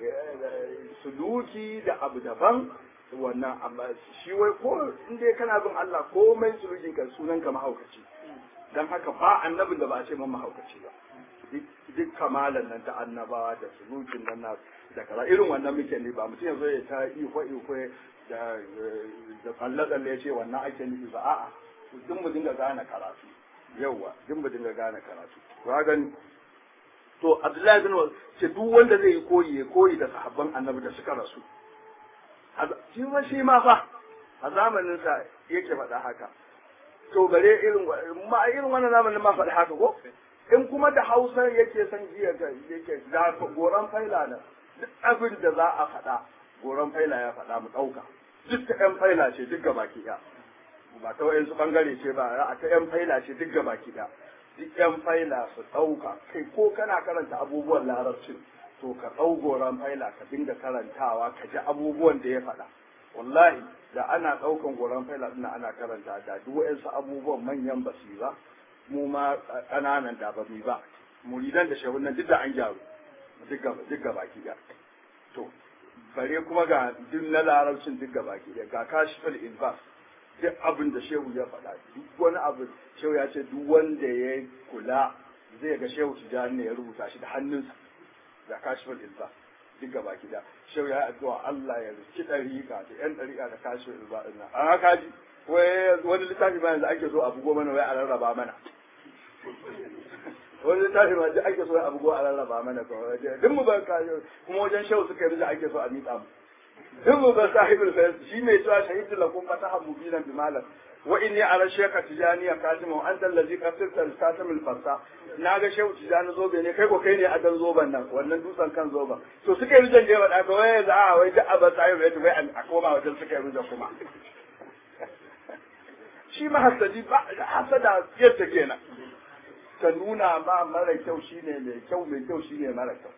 suluki da abu daban wannan amma shi wai ko in dai kana bin Allah komai sulukin ka sunan ka mahaukaci dan haka ba annabin da ba a ce man mahaukaci ba duk kamalan nan ta annabawa da sulukin nan na da kaza irin wannan muke ne ba mutum ya zo ya ta iko iko da da tsalle-tsalle ya ce wannan ake nufi ba a'a duk mu dinga gane karatu yauwa duk mu dinga gane karatu to gani to Abdullahi bin ce duk wanda zai yi koyi ya koyi da sahabban annabi da suka rasu shi ma shi ma fa a zamanin sa yake faɗa haka to bare irin ma irin wannan zamanin ma faɗa haka ko in kuma da Hausa yake san jiya yake da goran faila na duk abin da za a faɗa goran faila ya faɗa mu ɗauka duk ta ƴan faila ce duk gaba ki ba ta wayansu bangare ce ba a ta ƴan faila ce duk gaba ki duk ƴan faila su ɗauka kai ko kana karanta abubuwan larabcin to ka ɗau goran faila ka dinga karantawa ka ji abubuwan da ya faɗa wallahi da ana ɗaukan goran faila ɗin ana karanta da duk wayansu abubuwan manyan basu ba mu ma ƙananan da ba mu ba muridan da shehun nan duk da an gyaru duk gaba ki to bare kuma ga duk na larabcin duk gaba ki ga kashifal ilbas duk abin da shehu ya faɗa duk wani abu shehu ya ce duk wanda ya kula zai ga shehu tijani ne ya rubuta shi da hannunsa da kashifal ilbas duk gaba ki da shehu ya addu'a Allah ya riki dariƙa da yan dariƙa da kashifal ilbas din nan an haka ji wani littafi ba yanzu ake so a bugo mana wai a rarraba mana wani littafi ma duk ake so a bugo a rarraba mana ko duk mu ba ka kuma wajen shehu suka yi ake so a miƙa mu duk mu ba sahibul fayas shi mai cewa shahidu lakum fataha mubinan bi malam wa inni ala sheka tijani ya kasimu anta allazi qasirta al-kasim al-fasa na ga shehu tijani zobe ne kai ko kai ne adan zoban nan wannan dutsen kan zoban to suka yi rujan da yawa da wai za a wai da abba sai wai wai a koma wajen suka yi rujan kuma shi ma hasadi ba hasada yadda kenan ta nuna ma mara kyau shine mai kyau mai kyau shine mara kyau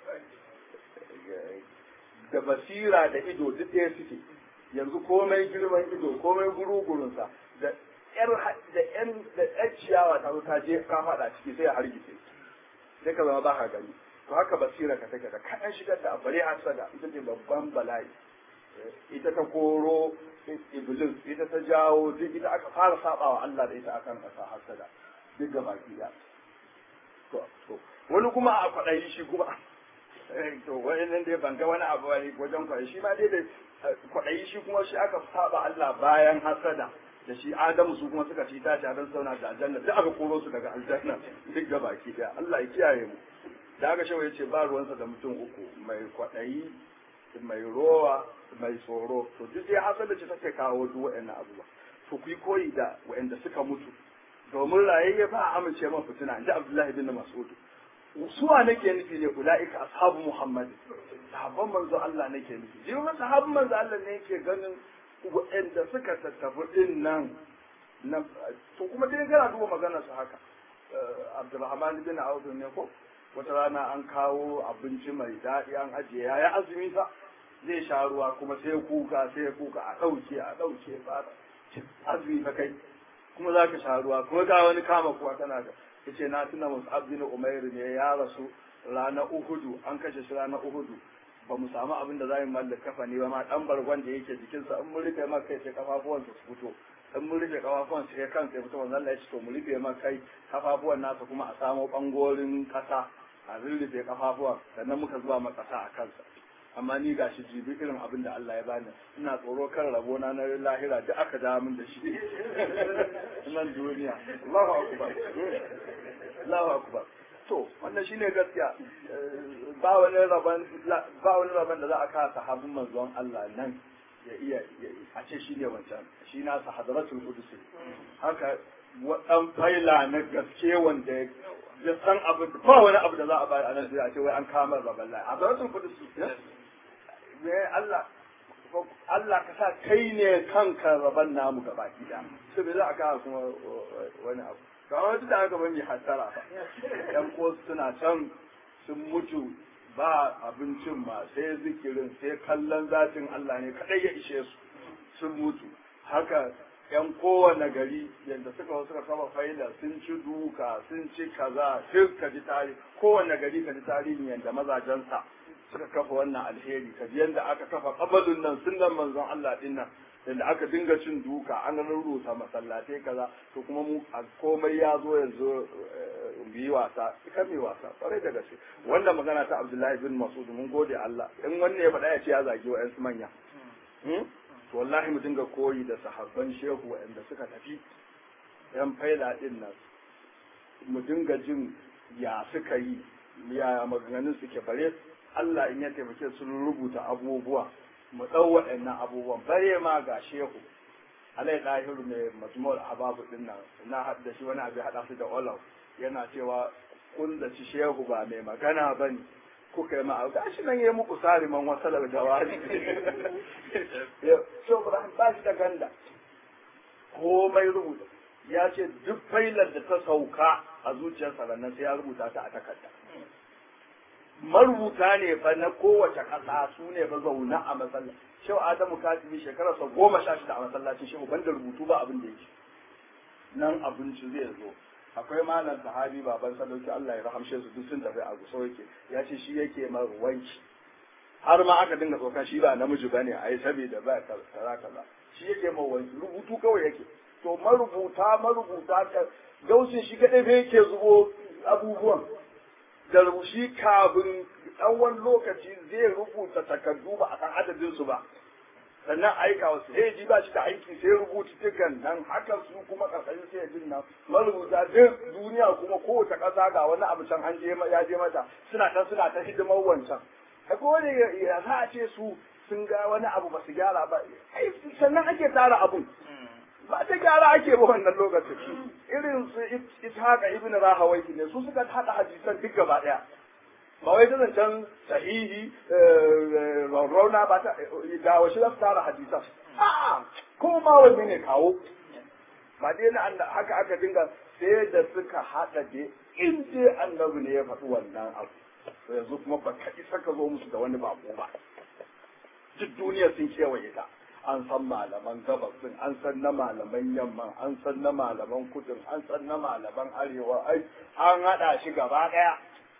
da basira da ido duk ɗaya suke yanzu komai girman ido komai gurugurunsa da yar da yan da yar ciyawa ta zo ta je ka faɗa ciki sai ya hargitse sai ka zama ba ka gani to haka basira ka take da kaɗan shigar da abare hasada ita ce babban bala'i ita ta koro iblis ita ta jawo duk ita aka fara sabawa Allah da ita akan ƙasa hasada duk ga baki da to wani kuma a kwaɗayi shi kuma to wani nan dai ban ga wani abu wani wajen kwaɗayi shi ma dai da kwaɗayi shi kuma shi aka saba Allah bayan hasada da shi Adamu su kuma suka ci tashi a sauna da aljanna duk aka koro su daga aljanna duk ga baki daya Allah ya kiyaye mu da aka shawo yace ba ruwansa da mutum uku mai kwaɗayi mai rowa mai tsoro to duk dai hasada ce take kawo duk waɗannan abubuwa to ku yi koyi da waɗanda suka mutu domin rayayye ba a amince man fitina inji Abdullahi bin Mas'ud suwa nake nufi ne ulaika ashabu Muhammad sahabban manzo Allah nake nufi jirgin sahabban manzo Allah ne yake ganin waɗanda suka tattafi din nan na to kuma dai kana duba maganar su haka Abdulrahman bin Auf ne ko wata rana an kawo abinci mai daɗi an ajiye ya azumi sa zai sha ruwa kuma sai kuka sai kuka a ɗauke a ɗauke ba azumi fa kai kuma za ka sha ruwa kuma ga wani kama kuwa kana da yace na tuna Mus'ab bin Umair ne ya rasu ranar Uhudu an kashe shi ranar Uhudu ba mu samu abin da za mu mallaka kafa ne ba ma dan bargon da yake jikinsa in mun rufe maka kai sai kafafuwan su fito in mun rufe kafafuwan sai kansa ya fito wannan Allah ya ce to mu rufe maka kai kafafuwan nasa kuma a samo bangorin kasa a rufe kafafuwan sannan muka zuba maka kasa a kansa amma ni ga shi jibi irin abin da Allah ya bani ina tsoro kan rabona na lahira duk aka da min da shi nan duniya Allahu akbar Allahu akbar to wannan shine gaskiya ba wani raban ba wani raban da za a kawo sahabin manzon Allah nan ya iya a ce shine wancan shi na sahadatul qudus haka wadan faila na gaske wanda ya san abin ba wani abu da za a bayar a nan sai a ce wai an kama raban lai hadaratul qudus me Allah Allah ka sa kai ne kanka raban namu gaba gida sai bai za a kawo kuma wani abu kamar wata da aka bani hattara ba yan ko suna can sun mutu ba abincin ma sai zikirin sai kallon zatin Allah ne kadai ya ishe su sun mutu haka yan kowane gari yadda suka suka saba faida sun ci duka sun ci kaza duk ka ji tarihi kowane gari ka ji tarihin yadda mazajensa suka kafa wannan alheri ka ji yadda aka kafa kabalun nan sunan manzon Allah din nan yadda aka dinga cin duka an rurrusa masallatai kaza to kuma mu a komai ya zo yanzu mu yi wasa kan mai wasa kwarai da gaske wanda magana ta Abdullahi bin Mas'ud mun gode Allah in wanne ya faɗa ya ce ya zagi wa yansu manya to wallahi mu dinga koyi da sahabban shehu waɗanda suka tafi yan faila din nan mu dinga jin ya suka yi ya maganganun suke bare Allah in ya taimake sun rubuta abubuwa mu ɗau waɗannan abubuwan bare ma ga shehu alai ɗahiru mai majmu'ul ababu din nan na haɗa shi wani abu haɗa su da olaw yana cewa kun da ci shehu ba mai magana ba ne kuka yi ma'a gashi nan ya muku sariman wasalar jawari shehu ibrahim ba shi da ganda komai rubuta ya ce duk failar da ta sauka a zuciyarsa nan sai ya rubuta ta a takarda marubuta ne fa na kowace ƙasa su ne fa zauna a masallaci shehu adamu katibi shekararsa goma sha shida a masallacin shehu banda rubutu ba abin da yake nan abinci zai zo akwai malam sahabi baban sadauki Allah ya rahamshe su duk sun tafi a guso yake ya ce shi yake ma wanki har ma aka dinga tsoka shi ba namiji bane ai saboda ba kaza kaza shi yake ma wanki rubutu kawai yake to marubuta marubuta gausin shi kadai fa yake zubo abubuwan da rubushi kafin tsawon lokaci zai rubuta takardu ba a san adadin su ba sannan aika wasu sai ji ba shi da aiki sai rubuta tukan nan haka su kuma karkashin sai jin nan marubuta duk duniya kuma kowace ƙasa ga wani abu can an je ya je mata suna ta suna ta hidimar wancan ko wani ya za a ce su sun ga wani abu ba su gyara ba ai sannan ake tara abun ba ta gyara ake ba wannan lokacin irin su ishaqa ibn rahawai ne su suka hada hadisan duk gaba daya ba wai ta zancen sahihi rauna ba ta da wasu za su tara hadisan a'a ko ma wani ne kawo ba dai na haka aka dinga sai da suka hada dai in dai annabi ne ya faɗi wannan abu to yanzu kuma ba ka isa ka zo musu da wani bako ba duk duniya sun kewaye ta an san malaman gabas din an san na malaman yamman an san na malaman kudin an san na malaman arewa ai an hada shi gaba daya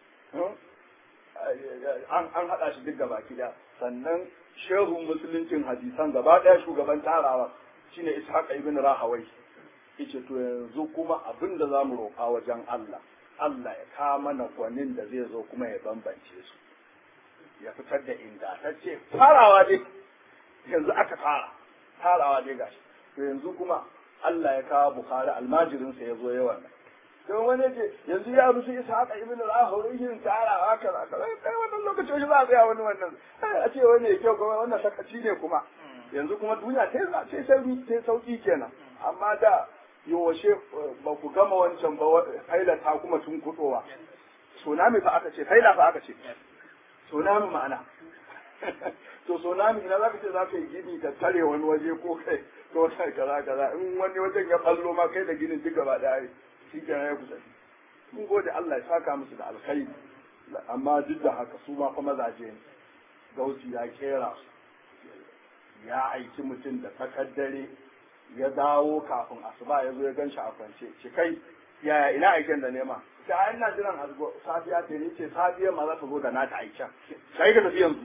an an hada shi duk gaba kida sannan shehun musuluncin hadisan gaba daya shugaban tarawa shine ishaq ibn rahawai yace to yanzu kuma abin da zamu roƙa wajen Allah Allah ya kawo mana gwanin da zai zo kuma ya bambance su ya fitar da inda ta ce farawa dai yanzu aka fara farawa dai gashi to yanzu kuma Allah ya kawo Bukhari almajirinsa ya zo yawan don wani ce yanzu ya rusu isa haka ibn al-ahur yin tarawa kaza kaza kai wannan lokacin shi za a tsaya wani wannan a ce wani ya kyau kuma wannan sakaci ne kuma yanzu kuma duniya ta sai sauki ta sauki kenan amma da yawashe ba ku gama wancan ba haila ta kuma tun kudowa tsunami fa aka ce haila fa aka ce tsunami ma'ana to tsunami ina za ka ce za ka yi gini ka tare wani waje ko kai to kaza kaza in wani wajen ya ballo ma kai da ginin duk gaba daya shi kenan ya kusa mun gode Allah ya saka musu da alkhairi amma duk da haka su ma fa mazaje ne gausi ya kera su ya aiki mutum da takaddare ya dawo kafin asuba ya zo ya gan shi a kwance ce kai yaya ina aiken da nema ta ai ina jiran azgo safiya ce ni ce safiya ma za ta zo da nata aiken kai ka tafi yanzu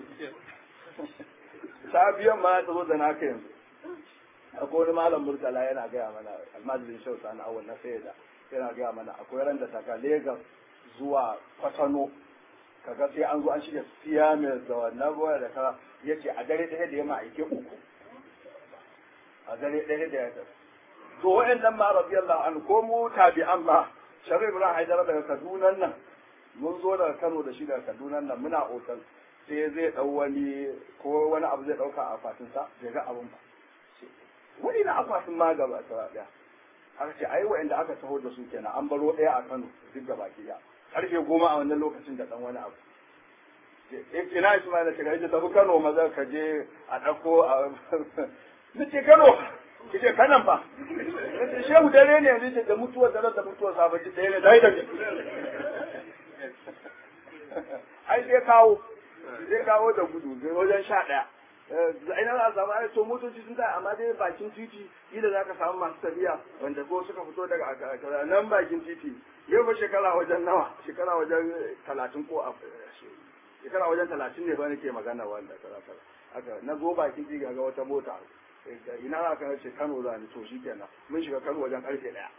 safiya ma za ta zo da naka yanzu akwai wani malam murtala yana gaya mana almajirin shau sani awal na sayyada yana gaya mana akwai ran da daga Legas zuwa Kwatano kaga sai an zo an shiga siya mai da wannan ruwa da ka yace a dare ɗaya da yamma aike uku a dare ɗaya da ya to wa'annan ma radiyallahu anhu ko mu tabi'an ma sharif ibrahim haidara daga kaduna nan mun zo daga kano da shi daga kaduna nan muna otal sai zai dau wani ko wani abu zai dauka a akwatin sa bai ga abun ba wani na akwatin ma gaba ta daya aka ce ai wa'anda aka taho da su kenan an baro ɗaya a kano duk gaba ki karfe goma a wannan lokacin da dan wani abu ina ismaila ce ga tafi kano maza ka je a ɗauko a nace Kano kace kanan fa nace shehu dare ne yanzu da mutuwar dare da mutuwar safa ji dare dai da ai sai kawo sai kawo da gudu wajen sha ɗaya ina za a samu ai to motoci sun tsaya amma dai bakin titi kila za ka samu masu tafiya wanda ko suka fito daga nan bakin titi yau ba shekara wajen nawa shekara wajen talatin ko a shekara wajen talatin ne ba nake magana wanda kaza kaza haka na zo bakin titi ga wata mota ina za ka ce Kano za ni to shi kenan mun shiga Kano wajen karfe daya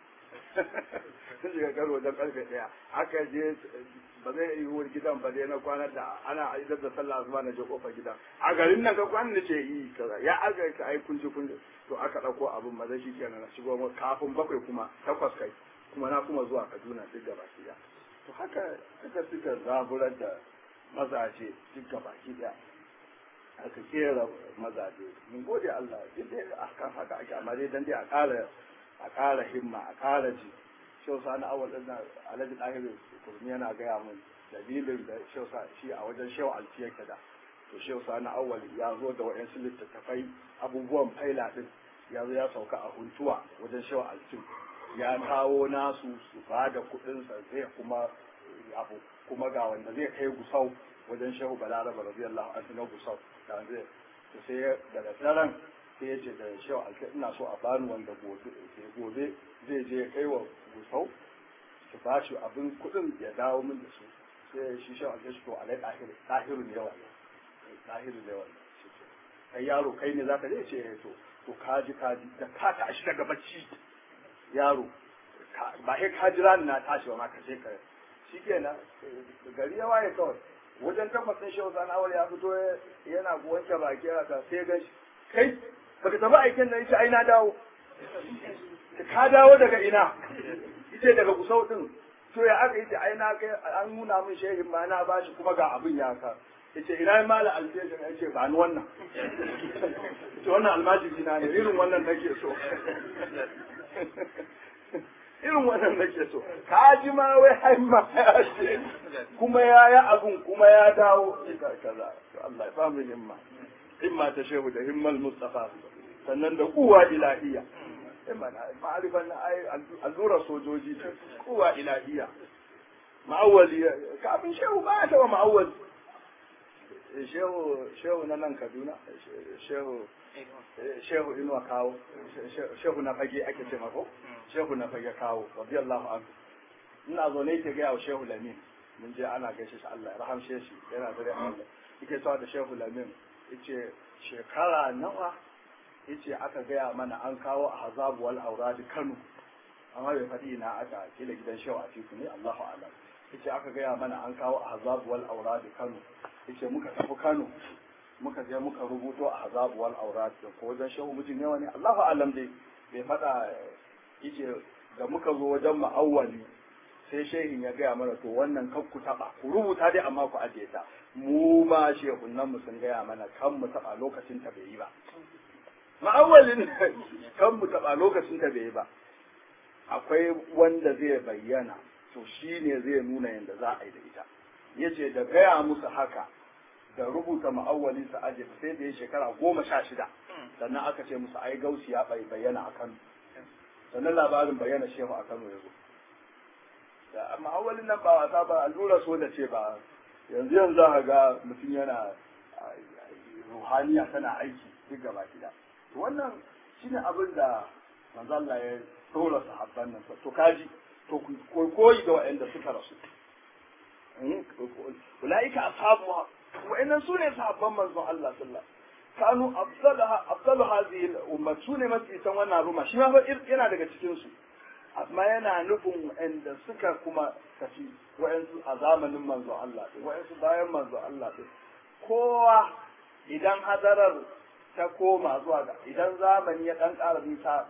mun shiga Kano wajen karfe daya aka je ba zai yi wuri gidan ba dai na kwana da ana aidar da sallah zuwa na je kofar gidan a garin nan ka kwana nace yi kaza ya aga ka ai kunji kunji to aka dauko abin maza shi kenan na shigo mu kafin bakwai kuma takwas kai kuma na kuma zuwa Kaduna duk gaba ki to haka haka suka zaburar da mazaje duk gaba ki daya aka kera mazaje mun gode Allah duk dai akan haka ake amma dai dan dai a ƙara a ƙara himma a ƙara ji shau sani awal din alhaji ɗahiru kurmi yana gaya mun dalilin da shau shi a wajen shau alfi yake da to shau sani awal ya zo da wa'yansu littattafai abubuwan faila din ya zo ya sauka a huntuwa wajen shau alfi ya kawo nasu su ba da kuɗinsa zai kuma abu kuma ga wanda zai kai gusau wajen shehu balaraba radiyallahu anhu na gusau da zai to sai daga daren sai ya ce da shehu alka ina so a bani wanda gobe gobe zai je kai wa gusau su ba shi abin kuɗin ya dawo min da su sai shi shehu alka shi to alai ɗahiru ɗahiru ne yawa ɗahiru ne yawa kai yaro kai ne zaka je ce to to kaji kaji da ka tashi daga bacci yaro ba sai ka jira ni na tashi ba ma ka je ka shikenan gari ya waye kawai wajen takwas ɗin shehu sani awal ya fito yana wanke baki haka sai gan shi kai baka tafi aikin nan yace ai na dawo ka dawo daga ina yace daga kusau din to ya aka yace ai na kai an nuna min shehin ma na bashi kuma ga abin ya ka yace ina mala alfejin yace ba ni wannan to wannan almajiri na ne irin wannan nake so irin wannan nake so ka ji ma wai haimma ya ce kuma ya yi abun kuma ya dawo kaza Allah ya samu himma himma ta shehu da himmal mustafa sannan da kuwa ilahiya ma'arifan na ai allura sojoji ce kuwa ilahiya ma'awwali kafin shehu ba ya taba ma'awwali shehu shehu na nan kaduna shehu shehu inuwa kawo shehu na fage ake ce mako shehu na fage kawo radiyallahu anhu ina zo ne ke gaya wa shehu lamin mun je ana gaishe shi Allah ya rahamshe shi yana da Allah yake cewa da shehu lamin yace shekara nawa yace aka gaya mana an kawo a hazabu wal auradi Kano amma bai faɗi na aka kila gidan shehu a tiku ne Allahu a'lam yace aka gaya mana an kawo a hazabu wal auradi Kano yace muka tafi Kano muka je muka rubuto a hazabu wal auradi ko wajen shehu miji ne wani Allahu a'lam dai bai faɗa yace da muka zo wajen ma'awwali sai shehin ya gaya mana to wannan kan ku taba ku rubuta dai amma ku ajiye ta mu ma shehunan mu sun gaya mana kan mu taba lokacin ta bai yi ba ma'awalin kan mu taba lokacin ta bai yi ba akwai wanda zai bayyana to shine zai nuna yadda za a yi da ita yace da gaya musu haka da rubuta ma'awali su aje sai da ya shekara goma sha shida sannan aka ce musu ai gausi ya bayyana a kano sannan labarin bayyana shehu a kano ya zo da ma'awalin nan ba wasa ba allura so da ce ba yanzu yanzu za ga mutum yana ruhaniya tana aiki duk gaba gida wannan shine abin da manzo Allah ya dora sahabban nan to kaji to koyi ga waɗanda suka rasu ulaika ashabu wa'annan sune sahabban manzon Allah sallallahu kanu afdalaha afdalu hadhihi al-umma sune mafi san wannan ruma shi ma fa yana daga cikin su amma yana nufin wa'anda suka kuma tafi wa'ansu a zamanin manzo Allah ɗin wa'ansu bayan manzo Allah ɗin kowa idan hadarar ta koma zuwa ga idan zamani ya ɗan ƙara nisa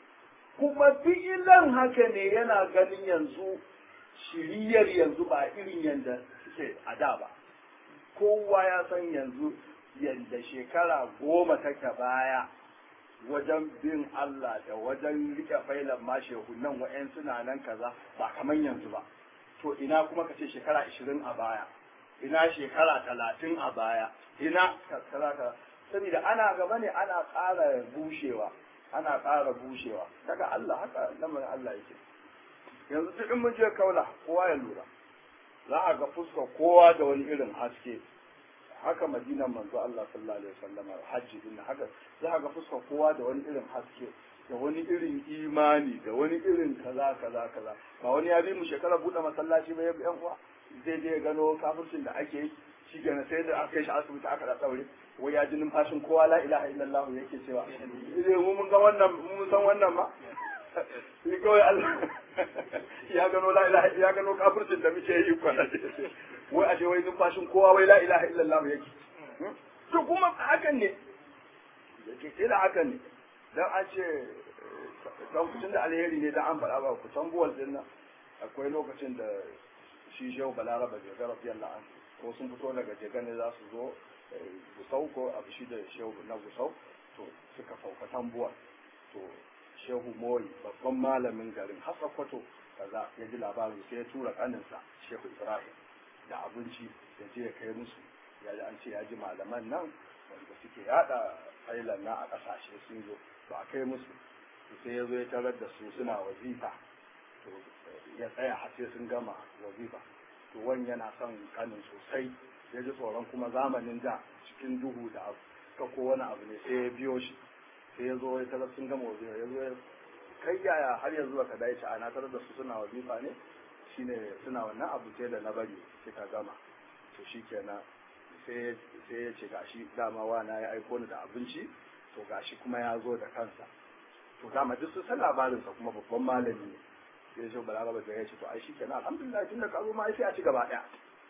kuma fi'ilan haka ne yana ganin yanzu shiriyar yanzu ba irin yadda suke a da ba kowa ya san yanzu yadda shekara goma take baya wajen bin Allah da wajen rike failan ma shehunan wa'yan suna nan kaza ba kaman yanzu ba to ina kuma ka ce shekara ishirin a baya ina shekara talatin a baya ina kaza ka saboda ana gaba ne ana ƙara bushewa ana ƙara bushewa daga Allah haka lamarin Allah yake yanzu duk in mun je kaula kowa ya lura za a ga fuskar kowa da wani irin haske haka madinan manzo Allah sallallahu alaihi wasallam hajji din haka za ga fuskar kowa da wani irin haske da wani irin imani da wani irin kaza kaza kaza ba wani ya bi mu shekara bude masallaci ba ya bi yan uwa zai je gano kafircin da ake yi shi kenan sai da aka kai shi asibiti aka da tsaure wai ya ji numfashin kowa la ilaha illallah yake cewa idan mu mun ga wannan mun san wannan ma shi kawai Allah ya gano la ilaha ya gano kafircin da muke yi kwana wai ashe wai numfashin kowa wai la ilaha illallah yake to kuma hakan ne yake sai da hakan ne dan an ce lokacin da alheri ne dan an faɗa ba ku san buwal din nan akwai lokacin da shi shehu balaraba jaga radiyallahu anhu ko sun fito daga jaga ne za su zo gusau ko abu shi da shehu na gusau to suka sauka tambuwar to shehu mori babban malamin garin hasa kwato kaza ya ji labarin sai ya tura kaninsa shehu ibrahim da abinci ya je ya kai musu ya ji an ce ya ji malaman nan wanda suke yada failan na a kasashe sun zo ba a kai musu sai ya zo ya tarar da su suna wazifa to ya tsaya har sai sun gama wazifa to wani yana son kanin sosai ya ji tsoron kuma zamanin da cikin duhu da abu ka ko wani abu ne sai ya biyo shi sai ya zo ya tarar sun gama wazifa ya zo ya kai yaya har yanzu baka dai a na tarar da su suna wazifa ne shine suna wannan abu sai da na bari suka gama to shikenan sai sai ya ce gashi dama wana ya aiko ni da abinci to gashi kuma ya zo da kansa to dama duk sun san labarinsa kuma babban malami ne sai ya ce balaraba da ya ce to ai shikenan alhamdulillah tun da ka zo ma sai a ci gaba daya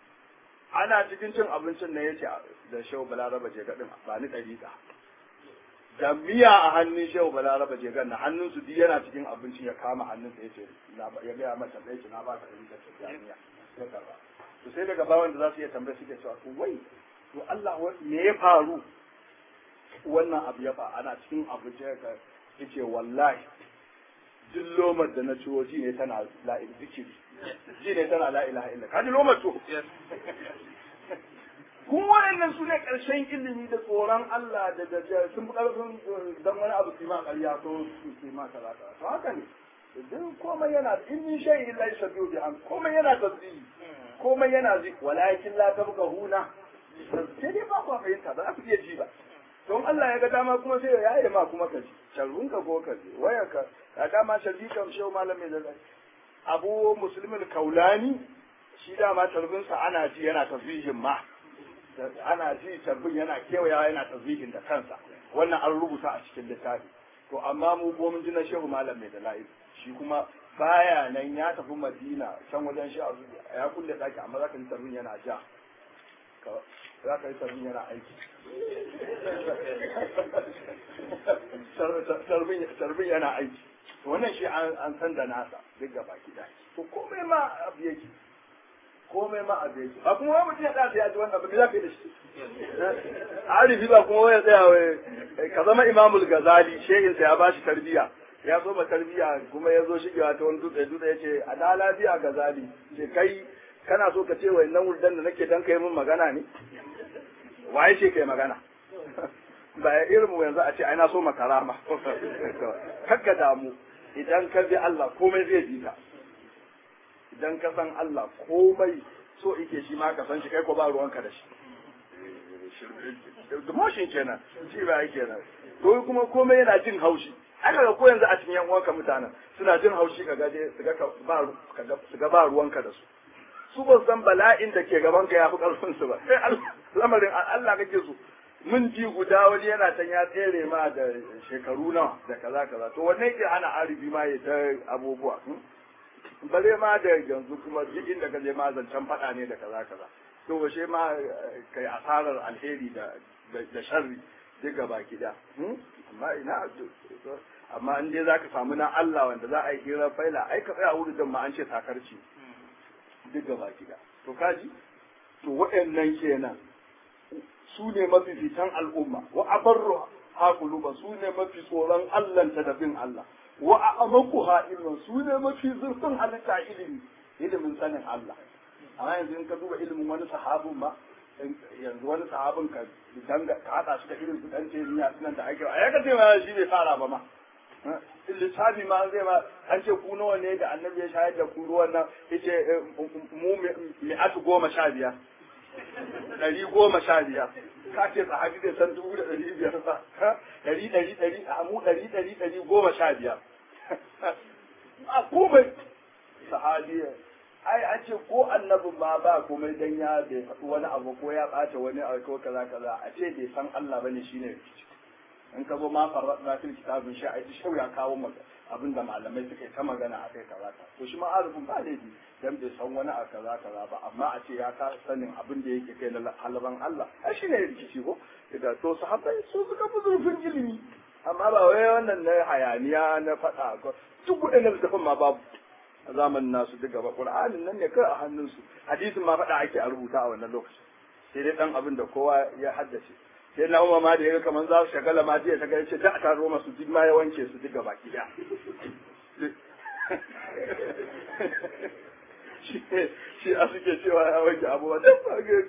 ana cikin cin abincin ne yace da shehu balaraba je gadin ba ni dariƙa da miya a hannun shehu balaraba je gadin hannun su duk yana cikin abincin ya kama hannun sa yace ya ga mata da yace na ba ka dariƙa ta miya sai karba to sai daga bawan da za su iya tambaye suke cewa to wai to Allah me ya faru wannan abu ya fa ana cikin abu ce ka yace wallahi duk lomar da na ciwo ji ne tana la zikiri ji ne tana la ilaha illa kaji lomar to kun waɗannan su ne ƙarshen ilimi da tsoron Allah da da sun fi ƙarfin dan wani abu su ma ƙarya ko su ma kaza to haka ne duk komai yana in min shay illa yashadu bi am komai yana tasbihi komai yana zi walakin la tabqahuna sai dai ba ku fahimta ba za ku iya ji ba don Allah ya ga dama kuma sai ya yaye ma kuma ka ji sharrunka ko ka ji waya ka ka dama sharri kam shehu malami da abu muslimin kaulani shi dama tarbinsa ana ji yana tasbihin ma ana ji tarbin yana kewayawa yana tasbihin da kansa wannan an rubuta a cikin littafi to amma mu ko mun ji na shehu malam mai dalail shi kuma baya nan ya tafi madina can wajen shi ya kulle daki amma zaka ji tarbin yana ja za ka yi tarbin yana aiki tarbin yana aiki wannan shi an san da nasa duk gaba gida to komai ma abu yake komai ma abu yake ba kuma wani mutum ya tsaya ya ji wannan ba me za ka yi da shi arifi ba kuma wani tsaya wai ka zama imamul gazali shehin sa ya bashi tarbiya ya so ba tarbiya kuma ya zo shigewa ta wani dutse dutse ya ce a da lafiya gazali ce kai kana so ka ce wa nan wurdan da nake dan kai min magana ne waye ce kai magana ba ya irin mu yanzu a ce ai na so makara ma kakka damu idan ka bi Allah komai zai bi ka idan ka san Allah komai so ike shi ma ka san shi kai ko ba ruwanka da shi demotion kenan shi ba kenan to kuma komai yana jin haushi aka ga ko yanzu a cikin yan uwanka mutanen suna jin haushi ka gaje su ga ba su ga ba ruwanka da su su ba san bala'in da ke gaban ka yafi karfin su ba sai lamarin Allah kake so mun ji guda wani yana can ya tsere ma da shekaru nawa da kaza kaza to wanne ke hana arifi ma ya ta abubuwa bare ma da yanzu kuma duk inda ka je ma zancen faɗa ne da kaza kaza to washe ma kai asarar alheri da da sharri duk gaba gida amma ina amma in dai zaka samu na Allah wanda za a yi hira faila ai ka tsaya wurin ma an ce sakarci duk gaba gida to kaji to waɗannan kenan su ne mafifitan al'umma wa abarru haƙuluba su ne mafi tsoron Allahnta da bin Allah wa a amaku ilmin su ne mafi zurfin halitta ilimi ilimin sanin Allah amma yanzu in ka duba ilimin wani sahabin ma yanzu wani sahabin ka danga ka hada shi da irin su dan ce ni nan da ake a yaka ce ma shi bai fara ba ma lissafi ma zai ma an ce ku nawa ne da annabi ya shayar da ku ruwan nan yace mu mi'atu goma sha biyar ɗari goma sha biyar ka ce sahabi zai san dubu da ɗari biyar ba ɗari ɗari ɗari a mu ɗari ɗari ɗari goma sha biyar a komai sahabi ai an ce ko annabin ma ba komai dan ya bai faɗi wani abu ko ya ɓace wani abu ko kaza kaza a ce bai san Allah bane shine rikici in ka zo ma farraɗa fil kitabin shi a shau ya kawo maka abin da malamai suka yi ta magana a kai kaza ka to shi ma arifin ba laifi dan bai san wani a kaza kaza ba amma a ce ya ka sanin abin da yake kai na halaban Allah ai shi ne rikici ko da to sahabbai su suka fi zurfin ilimi amma ba wai wannan na hayaniya na faɗa ko duk waɗannan littafin ma babu a zamanin nasu duk gaba qur'anin nan ne kai a hannunsu hadisin ma faɗa ake a rubuta a wannan lokaci sai dai dan abin da kowa ya haddace sai na umar ma da ya kamar za su shagala ma jiya shagala ce da a taro masu duk ma ya wanke su duk gaba gida shi a suke cewa ya wanke abubuwa duk ba ga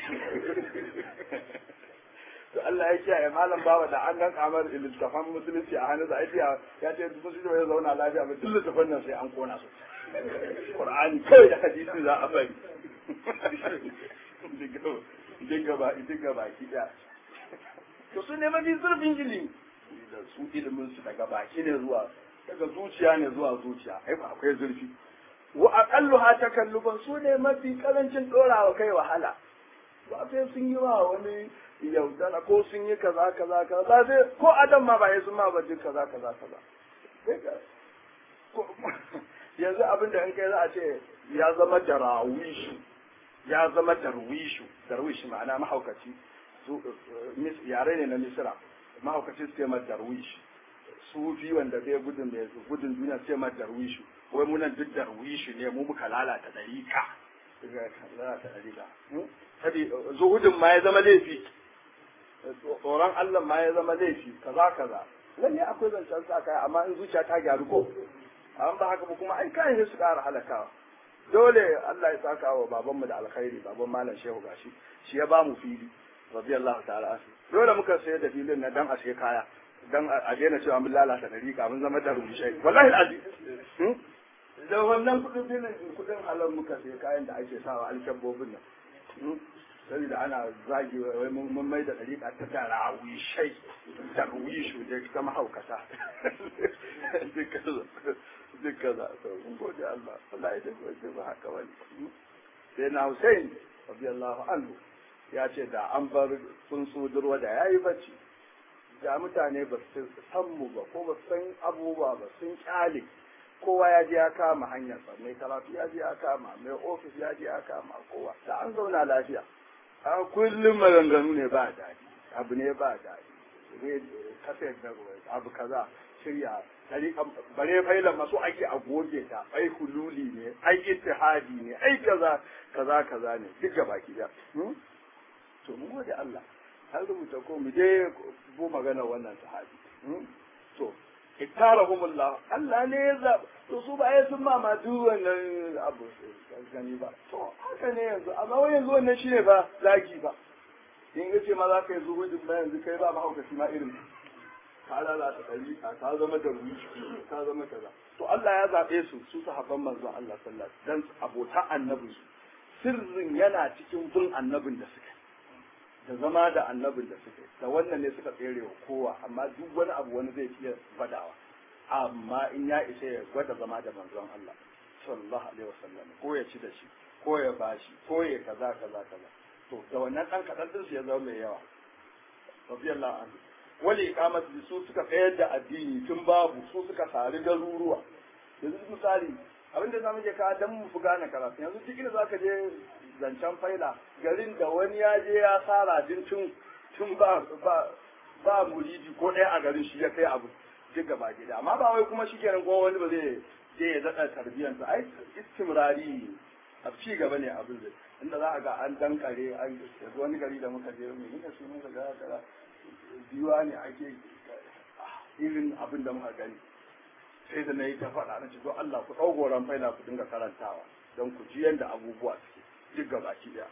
to Allah ya kiyaye malam bawa da an gan kamar littafan musulunci a hannun da ya ce duk su ya zauna lafiya ba duk littafan nan sai an kona su Qur'ani kawai da hadisi za a bari duk gaba duk gaba gida to su ne mafi zurfin ilimi da su ilimin su daga baki ne zuwa daga zuciya ne zuwa zuciya ai ba akwai zurfi wa aqallu ha takalluban su ne mafi karancin dorawa kai wahala ba sai sun yi wa wani yaudana ko sun yi kaza kaza kaza ba sai ko adam ma ba ya sun ma ba duk kaza kaza kaza yanzu abin da in kai za a ce ya zama darawishu ya zama darwishu darwish ma'ana mahaukaci yare ne na misira mahaukaci su ma darwish sufi wanda bai gudun mai gudun duniya su ma darwishu wai munan duk darwishu ne mu muka lalata dariƙa lalata ɗariƙa sabi zuhudin ma ya zama laifi tsoron Allah ma ya zama laifi kaza kaza lalle akwai zancen sa kai amma in zuciya ta gyaru ko an ba haka ba kuma ai kai ne su ƙara halakawa dole Allah ya saka wa babanmu da alkhairi baban malam shehu gashi shi ya ba mu fili radiyallahu ta'ala anhu dole muka sayar da filin na dan a sai kaya dan a daina cewa mun lalata dariƙa mun zama da rubushai wallahi alazim da wannan kudin filin kudin halal muka sai kayan da ake sawa alkabbobin nan saboda ana zagi wai mun mai da dariƙa ta tara wishai da wishu da ta mahaukata duk kaza to mun gode Allah Allah ya tafi ba haka bane sai na Hussein radiyallahu anhu ya ce da an bar tsuntsu durwa da yayi bacci da mutane ba su san mu ba ko ba su san abubuwa ba sun kyale kowa ya je ya kama hanyar sa mai karatu ya je ya kama mai ofis ya je ya kama kowa da an zauna lafiya a kullum maganganu ne ba daɗi abu ne ba daɗi kasar da abu kaza shirya bare failan masu ake a goge ta ai hululi ne ai ittihadi ne ai kaza kaza kaza ne duk gaba ki da to mun gode Allah har rubuta ko mu je bu magana wannan sahabi to ittarahumullah Allah ne ya zaba to su ba ya sun mama duk wannan abu gani ba to haka ne yanzu amma wai yanzu wannan shine ba zaki ba in yace ma za ka yi zuhudin ba yanzu kai ba mahaukaci ma irin ka lalata ɗariƙa ka zama da rushi ka zama kaza to Allah ya zaɓe su su sahabban manzon Allah sallallahu alaihi dan abota annabin su sirrin yana cikin bin annabin da suka da zama da annabin da suka da wannan ne suka tsere wa kowa amma duk wani abu wani zai iya gwadawa amma in ya isa ya gwada zama da manzon Allah sallallahu alaihi wasallam ko ya ci da shi ko ya bashi ko ya kaza kaza kaza to da wannan dan kadan din su ya zama mai yawa radiyallahu anhu wani ikamatu su suka tsayar da addini tun babu su suka sari garuruwa yanzu misali abin da zamu je ka dan mu fi gane karatu yanzu duk inda zaka je zancen faila garin da wani ya je ya sara din tun tun ba ba ba muridi ko ɗaya a garin shi ya kai abu duk gaba gida amma ba wai kuma shikenan kuma wani ba zai je ya daɗa tarbiyyarsa ai istimrari a ci gaba ne abin zai inda za a ga an dankare an wani gari da muka je mai nika su muka ga kaza biyuwa ne ake irin abin da muka gani sai da na yi ta faɗa na ce don Allah ku ɗau goron faila ku dinga karantawa don ku ji yadda abubuwa suke duk gaba ki daya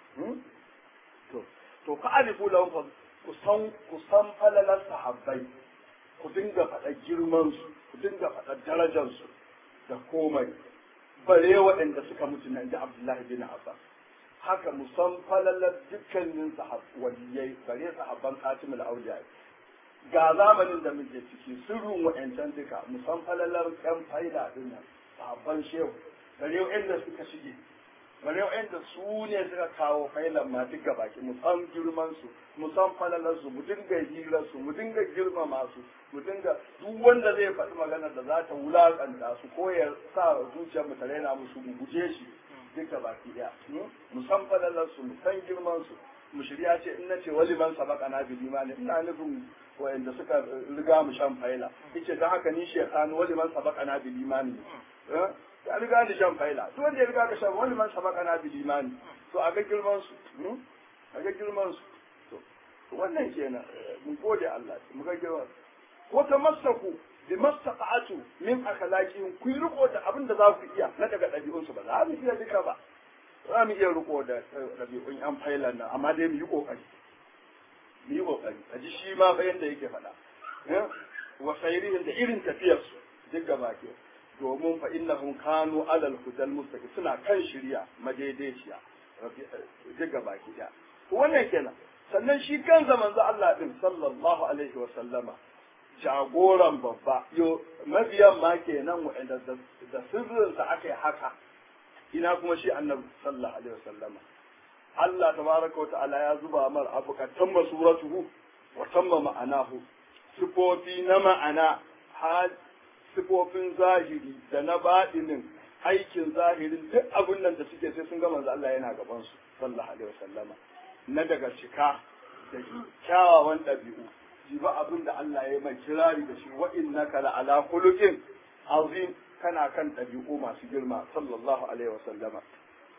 to to ka alifu lahum fa ku san ku san falalar sahabbai ku dinga faɗa girman su ku dinga faɗa darajar su da komai bare waɗanda suka mutu nan da Abdullahi bin Abbas haka musan falalar dukkanin waliyai bare sahabban katimul auliya ga zamanin da muke ciki sirrin wa'ancan duka musan falalar kan faida din nan sahabban shehu bare wa'anda suka shige bare wa'anda su ne suka kawo failan ma duka baki musan girman su musan falalar su mu dinga hirar su mu dinga girmama su mu dinga duk wanda zai faɗi maganar da za ta wulakanta su ko ya sa zuciyar mu ta raina musu mu guje shi duka baki daya mu san falalar su mu san girman su mu shirya ce in nace wali man sabaka na bil imani ina nufin wayanda suka riga mu shan faila yace dan haka ni shaytanu wali man sabaka na bil imani ya riga ni shan faila to wanda ya riga ka shan wali man sabaka na bil imani to a ga girman su a ga girman su to wannan kenan mun gode Allah mu ga girman ko ta masaku bi mastaqatu min akhlaqihim ku riko da abin da za ku iya na daga ɗabi'unsu ba za mu iya duka ba za mu iya riko da ɗabi'un yan failan nan amma dai mu yi kokari mu yi kokari a ji shi ma bayan da yake faɗa wa sayrihim da irin tafiyar su duk gaba ke domin fa innahum kanu alal hudal mustaqim suna kan shirya madaidaiciya duk gaba ke wannan kenan sannan shi kansa manzo Allah din sallallahu alaihi wa sallama jagoran babba yo mabiyan ma kenan wa'anda da sirrinsa aka yi haka ina kuma shi annabi sallallahu alaihi wasallama Allah tabaraka wa ta'ala ya zuba mar abu ka tamma suratuhu wa tamma ma'anahu sifofi na ma'ana hal sifofin zahiri da na baɗinin aikin zahirin duk abin nan da suke sai sun ga manzo Allah yana gaban su sallallahu alaihi wasallama na daga cika da kyawawan ɗabi'u ji ba abin da Allah ya mai kirari da shi wa innaka la ala khuluqin azim kana kan ɗabi'u masu girma sallallahu alaihi wa sallama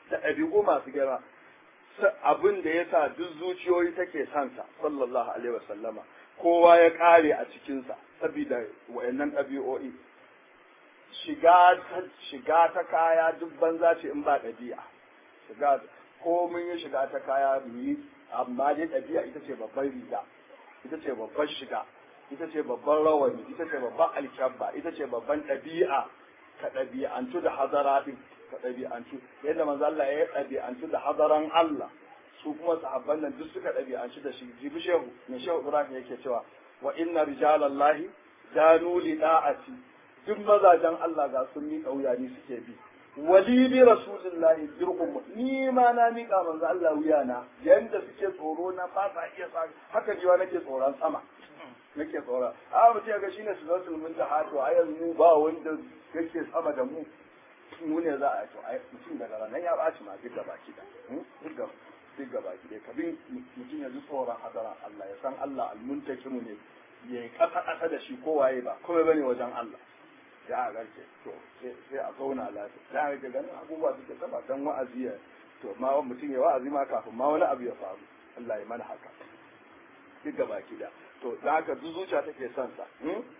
da ɗabi'u masu girma abin da ya sa duk zuciyoyi take sansa sallallahu alaihi wasallama kowa ya ƙare a cikinsa saboda wayannan ɗabi'o'i shiga ta shiga ta kaya duk banza ce in ba ɗabi'a shiga ko mun yi shiga ta kaya mu yi amma dai ɗabi'a ita ce babban riga ita ce babban shiga ita ce babban rawani ita ce babban alkyabba ita ce babban ɗabi'a ka ɗabi'antu da hazara ɗin ka ɗabi'antu yadda manzo Allah ya ɗabi'antu da hazaran Allah su kuma sahabban nan duk suka ɗabi'antu da shi jibi shehu mai shehu Ibrahim yake cewa wa inna rijalallahi danu li da'ati duk mazajen Allah ga sun miƙa wuya ni suke bi wali bi rasulillahi dirhum ni ma na miƙa manzo Allah wuya na yanda suke tsoro na ba sa iya sa haka jiwa nake tsoron sama nake tsoron a mutum ga shine sulatul muntaha to a yanzu ba wanda yake sama da mu mu ne za a to ai mutum daga ranar ya baci ma duk gaba ki da duk gaba duk gaba ki dai kabin mutum ya ji tsoron hadaran Allah ya san Allah almuntakimu ne ya yi kasa kasa da shi kowaye ba kuma bane wajen Allah ya a garke to sai a zauna lafiya da ga ganin abubuwa suke saba dan wa'azi ya to ma mutum ya wa'azi ma kafin ma wani abu ya faru Allah ya mana haka duk gaba ki da to da haka duk zuciya take son sa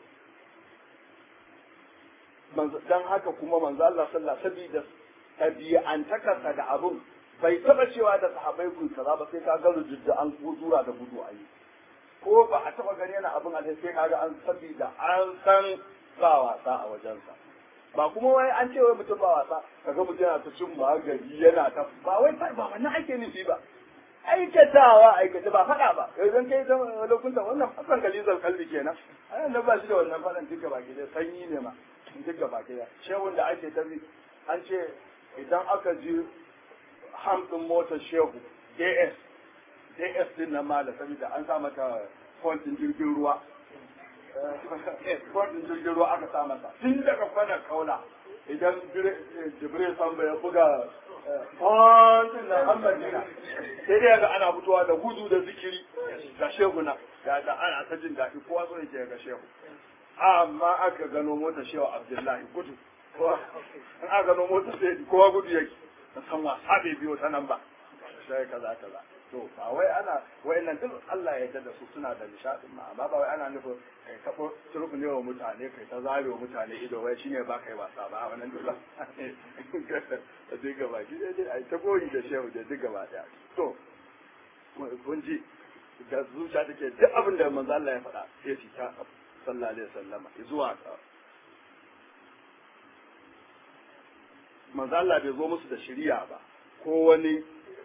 dan haka kuma manzo Allah sallallahu alaihi wasallam tabi'antakarsa da abun bai taba cewa da sahabbai ku kaza ba sai ka ga rujudda an gudura da gudu ayi ko ba a taba gani yana abun alheri sai kaga an sabida an san ba wasa a wajensa ba kuma wai an ce wai mutum ba wasa kaga mutum yana ta cin magani yana ta ba wai ba wannan ake nufi ba aikatawa aikata ba faɗa ba idan kai ta lokunta wannan fasan kalizar kalbi kenan ai nan ba shi da wannan faɗan duka baki da sanyi ne ma duka baki da shehun da ake tafi an ce idan aka ji ham din motar shehu ds ds din nan ma da saboda an sa mata font din jirgin ruwa font din jirgin ruwa aka sa mata tun daga kwanan kaula idan jibril samba ya buga kwantin na Madina sai dai ga ana fitowa da gudu da zikiri ga shehu na da da ana ta jin daɗi kowa so yake ga shehu amma aka gano mota shehu Abdullahi gudu in aka gano mota sai kowa gudu yake san wasa bai biyo ta nan ba sai kaza kaza to ba wai ana wayannan duk Allah ya yarda da su suna da nishadin ma amma ba wai ana nufin kai kafo turku ne wa mutane kai ta zare wa mutane ido wai shine ba kai wasa ba wannan duk da duk gaba ki dai ai ta goyi da shehu da duk gaba daya to kun ji da zuciya take duk abin da manzo Allah ya faɗa sai su ta sallallahu alaihi wasallama zuwa manzo Allah bai zo musu da shari'a ba ko wani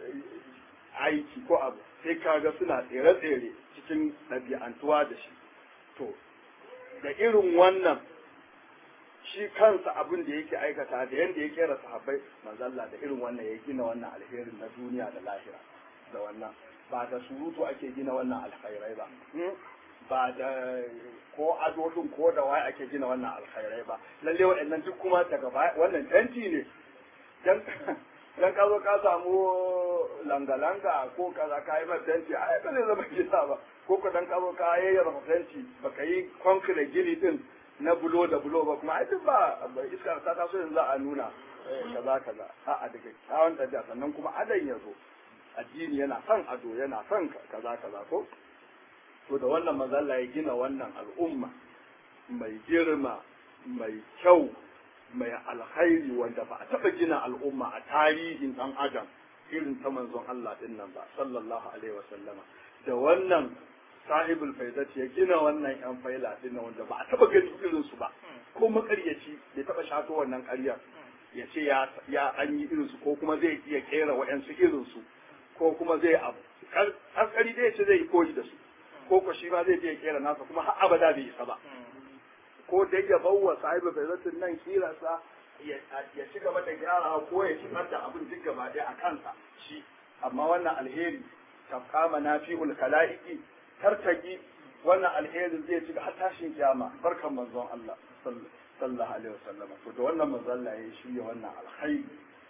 aiki ko abu sai kaga suna tsere-tsere cikin ɗabi'antuwa da shi to da irin wannan shi kansa abin da yake aikata da yadda ya kera sahabbai manzalla da irin wannan ya gina wannan alherin na duniya da lahira da wannan ba da surutu ake gina wannan alkhairai ba ba da ko ado din ko da waye ake gina wannan alkhairai ba lalle waɗannan duk kuma daga baya wannan tanti ne dan dan ka zo ka samu langa-langa ko kaza ka yi tanti ai ba zai zama gida ba ko ka dan ka zo ka yayyar tanti baka yi concrete gini din na bulo da bulo ba kuma ai duk ba iska ta taso yanzu a nuna kaza kaza a'a daga kyawun ɗabi'a sannan kuma adan ya zo addini yana son ado yana son kaza kaza ko to da wannan mazalla ya gina wannan al'umma mai girma mai kyau mai alkhairi wanda ba a taɓa gina al'umma a tarihin ɗan adam irin ta manzon Allah ɗin nan ba sallallahu alaihi wasallama da wannan sahibul faizat ya gina wannan yan faila ɗin nan wanda ba a taɓa gani irin su ba ko makaryaci bai taɓa shato wannan ƙaryar ya ce ya an yi irin su ko kuma zai iya kera wa'yansu irin su ko kuma zai abu askari dai ce zai yi koyi da su ko ko shi ma zai iya kera nasa kuma har abada bai isa ba ko dai ya bawa sahibi faizatin nan kirasa ya ci gaba da gyara ko ya ci da abin duk gaba ɗaya a kansa shi amma wannan alheri kama na fi kalaiki tartaki wannan alheri zai ci har tashin kiyama barkan manzon Allah sallallahu alaihi wasallam to da wannan manzon Allah ya shirya wannan alkhairi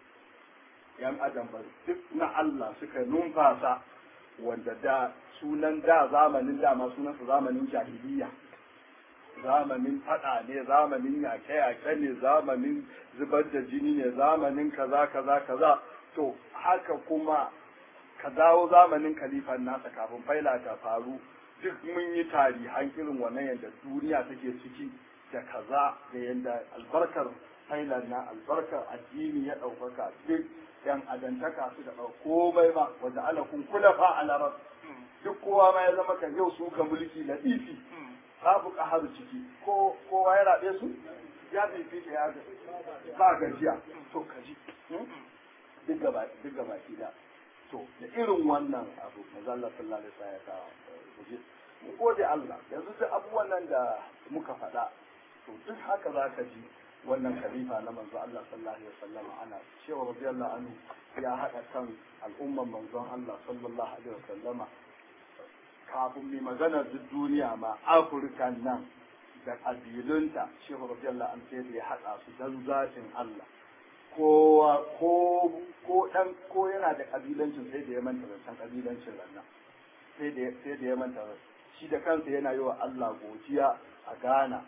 yan adam ba duk na Allah suka numfasa wanda da sunan da zamanin dama sunansa zamanin jahiliya zamanin fada ne zamanin yaƙe-yaƙe ne zamanin zubar da jini ne zamanin kaza kaza kaza to haka kuma ka dawo zamanin kalifan nasa kafin faila ta faru duk mun yi tarihan irin wannan yadda duniya take ciki da kaza da yadda albarkar failar na albarkar addini ya ɗaukaka duk yan adantaka su da komai ma wanda ala kun kula fa a larar duk kowa ma ya zama kan yau su ka mulki na ifi babu ƙaharu ciki ko kowa ya raɓe su ya fifita ya ba gajiya to kaji duk gaba duk gaba da to da irin wannan abu mazalla sallallahu alaihi wasallam ya kawo mu gode Allah yanzu duk abubuwan nan da muka faɗa to duk haka za ka ji wannan khalifa na manzo Allah sallallahu alaihi wasallam ana cewa radiyallahu anhu ya haɗa kan al'umman manzon Allah sallallahu alaihi wasallam kafin mai magana duk duniya ma Afirka nan da ƙabilunta shehu radiyallahu anhu sai da ya haɗa su dan zatin Allah kowa ko ko dan ko yana da kabilancin sai da ya manta zancen kabilancin rannan sai da sai da ya manta shi da kansa yana yi wa Allah godiya a Ghana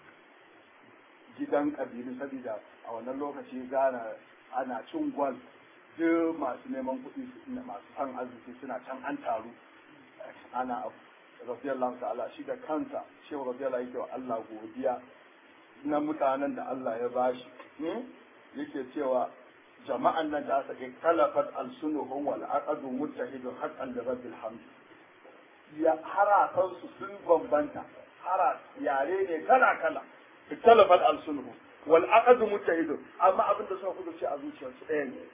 gidan kabilu saboda a wannan lokaci Ghana ana cin gwal duk masu neman kuɗi masu san arziki suna can an taru ana radiyallahu ta'ala shi da kansa shi radiyallahu yake wa Allah godiya na mutanen da Allah ya bashi yake cewa jama'an nan da aka kalafat alsunuhum wal aqadu muttahidun haqqan li rabbil hamd ya harafan su sun bambanta hara yare ne kala kala kalafat alsunuhum wal aqadu muttahidun amma abin da suka kudu ce a zuciyarsu ɗaya ne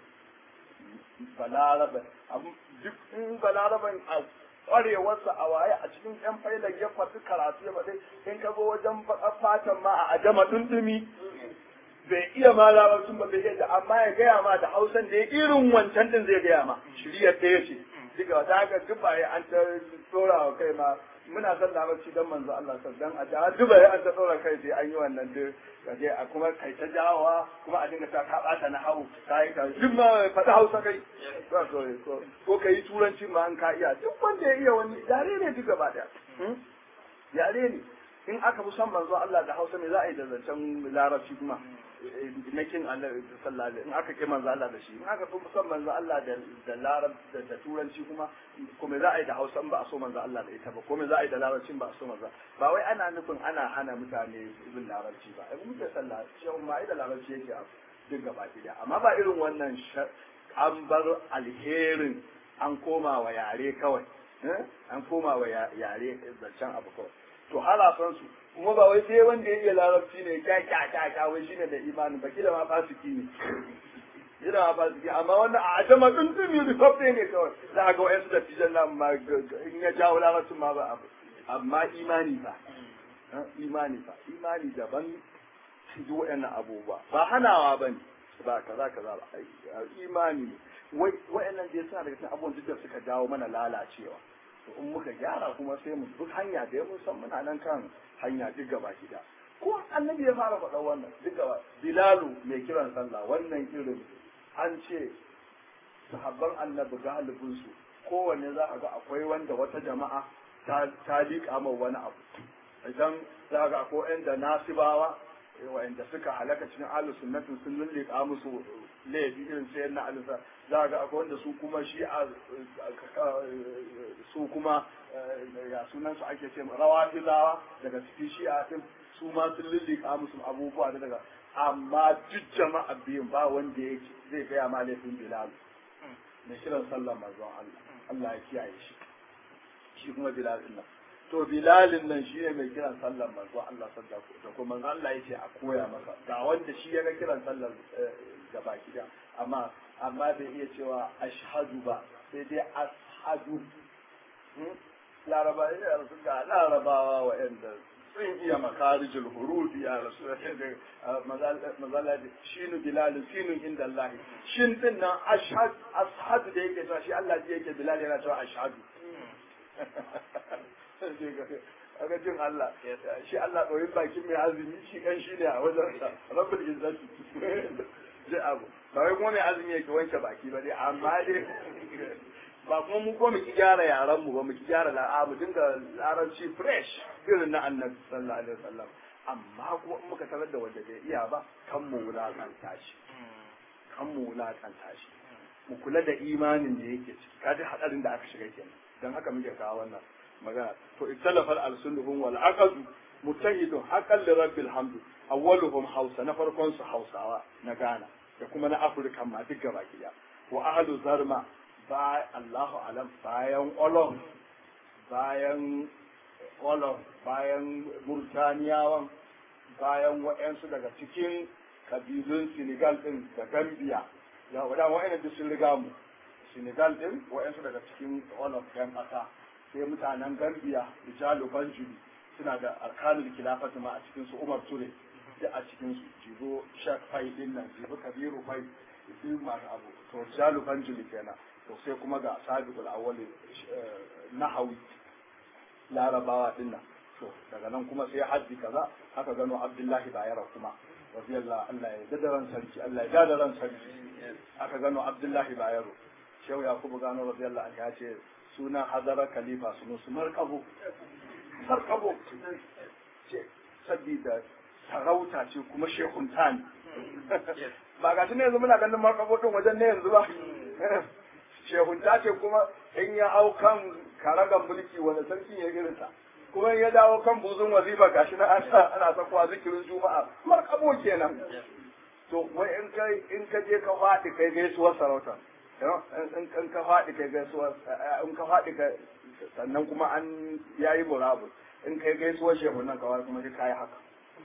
balaraba duk in balaraban a kwarewarsa a waye a cikin yan failan ya faɗi karatu ya faɗi in ka zo wajen fatan ma a ajama dundumi bai iya ma larabcin ba bai iya da amma ya gaya ma da hausan da ya irin wancan din zai gaya ma shiriyar ɗaya ce diga wata haka duba ya an ta tsora wa kai ma muna son larabci don manzo Allah sa dan a da duba ya an ta tsora kai sai an yi wannan duk kaje a kuma kai ta jawowa kuma a dinga ta ka bata na hawo kai ka duk ma faɗi hausa kai ko ka yi turanci ma an ka iya duk wanda ya iya wani yare ne duk gaba daya yare ne in aka fi son manzo Allah da Hausa me za a yi da zancen larabci kuma na kin Allah sallallahu alaihi in aka ki manzo Allah da shi in aka fi son manzo Allah da da larab da turanci kuma kuma za a yi da Hausa ba a so manzo Allah da ita ba kuma za a yi da larabcin ba a so manzo ba wai ana nufin ana hana mutane ibn larabci ba ai muke sallah shi ma ai da larabci yake a duk gaba ɗaya amma ba irin wannan an bar alherin an koma wa yare kawai an koma wa yare zancen abu kawai to harafan su kuma ba wai sai wanda ya iya larabci ne kya kya kya kya wai shine da imanin ba kila ma fasiki ne kila ma fasiki amma wannan a ajama din din yi rifaffe ne kawai za a ga wayansu da fijan nan ma in ya jawo larabcin ma ba abu amma imani fa imani fa imani daban duk wayannan abubuwa ba hanawa bane ba kaza kaza ba imani wai wayannan da yasa daga cikin abubuwan duk da suka jawo mana lalacewa to in muka gyara kuma sai mu duk hanya da mun san muna nan kan hanya duk gaba gida ko annabi ya fara faɗa wannan duk gaba bilalu mai kiran sallah wannan irin an ce sahabban annabi galibin su kowanne za a ga akwai wanda wata jama'a ta liƙa mai wani abu idan za ga akwai yan da nasibawa wa'anda suka halaka cikin ahlus sunnatin sun lullika musu laifi irin sai na alisa za ga akwai wanda su kuma shi a su kuma ya sunan su ake ce rawa filawa daga cikin shi a din su ma sun lullika musu abubuwa da daga amma duk jama'a biyun ba wanda yake zai gaya ma laifin bilal da kiran sallar manzon Allah Allah ya kiyaye shi shi kuma bilal din nan to bilalin nan shi ne mai kiran sallar manzo Allah sallallahu da kuma manzo Allah yace a koya masa ga wanda shi ya ga kiran sallar da baki da amma amma bai iya cewa ashhadu ba sai dai ashhadu laraba ya rasu ga larabawa wa'anda sun iya makarijul huruf ya rasu mazala da shinu bilal sinu inda Allah shin din nan ashhadu ashhadu da yake cewa shi Allah yake bilal yana cewa ashhadu aga jin Allah shi Allah ɗoyin bakin mai azumi shi kan shi ne a wajen sa rabbul izzati ji abu ba wai kuma mai azumi yake wanke baki ba dai amma dai ba kuma mu ko mu ki gyara yaran mu ba mu ki gyara la'a mu dinga larabci fresh irin na annabi sallallahu alaihi wasallam amma kuma in muka tarar da wanda bai iya ba kan mu wulakanta shi kan mu wulakanta shi mu kula da imanin da yake ciki kaji hadarin da aka shiga kenan dan haka muke kawo wannan magana to ikhtalafa al-sunnahum wal aqd mutahidun haqqan li rabbil hamd awwaluhum hausa na farkon su hausawa na Ghana da kuma na Afirka ma duk gaba kiya wa ahlu zarma ba Allahu alam bayan olon bayan olon bayan murtaniyawan bayan waɗansu daga cikin kabilun Senegal din da Gambia ya wadan wa'annan duk sun riga mu Senegal din waɗansu daga cikin olon ɗan ƙasa sai mutanen Gambia Rijalu Banjuli suna da arkanul khilafati ma a cikin su Umar Ture da a cikin su jibo Sheikh Fai din nan jibo Kabiru Fai duk masu abu to Rijalu Banjuli kenan to sai kuma ga Sabiqul Awwal Nahawi Larabawa din nan to daga nan kuma sai haddi kaza haka gano Abdullahi Bayero kuma radiyallahu Allah ya dada ran sarki Allah ya dada ran sarki aka gano Abdullahi Bayero Shehu Yakubu gano radiyallahu anhu ya ce suna hazara khalifa sunu su markabo markabo ce sabida sarauta ce kuma shehunta ne ba ga ne yanzu muna ganin markabo din wajen ne yanzu ba shehunta ce kuma in ya hau kan karagan mulki wanda sarki ya irinsa kuma in ya dawo kan buzun wazifa gashi na ana sakuwa zikirin juma'a markabo kenan to wai in ka in ka je ka faɗi kai gaisuwar sarauta in ka faɗi kai gaisuwar in ka faɗi ka sannan kuma an yayi murabus in kai gaisuwar shehu nan kawai kuma sai kai haka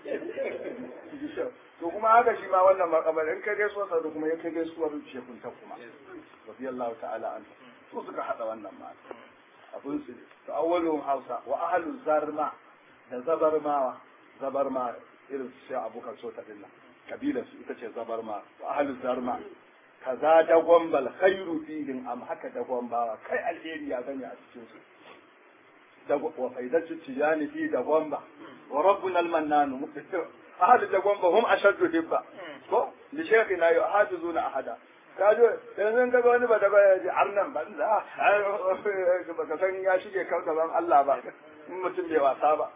to kuma haka shi ma wannan makabar in kai gaisuwar sa kuma ya kai gaisuwar shehun ta kuma radiyallahu ta'ala an su suka hada wannan ma abun su to awwalun hausa wa ahlu zarma da zabarmawa zabarma irin su sai abokan sota dinnan kabilar su ita ce zabarma wa ahlu zarma kaza dagon bal khairu fihim am haka dagon bawa kai alheri ya gani a cikin su wa faidatu tijani fi dagon ba wa rabbuna almannanu ahadu dagon ba hum ashaddu hibba ko li shaykhina yuhadizuna ahada kajo yanzu ka ga wani ba da ba ya ji arnan ban da baka san ya shige kan gaban Allah ba in mutum bai wasa ba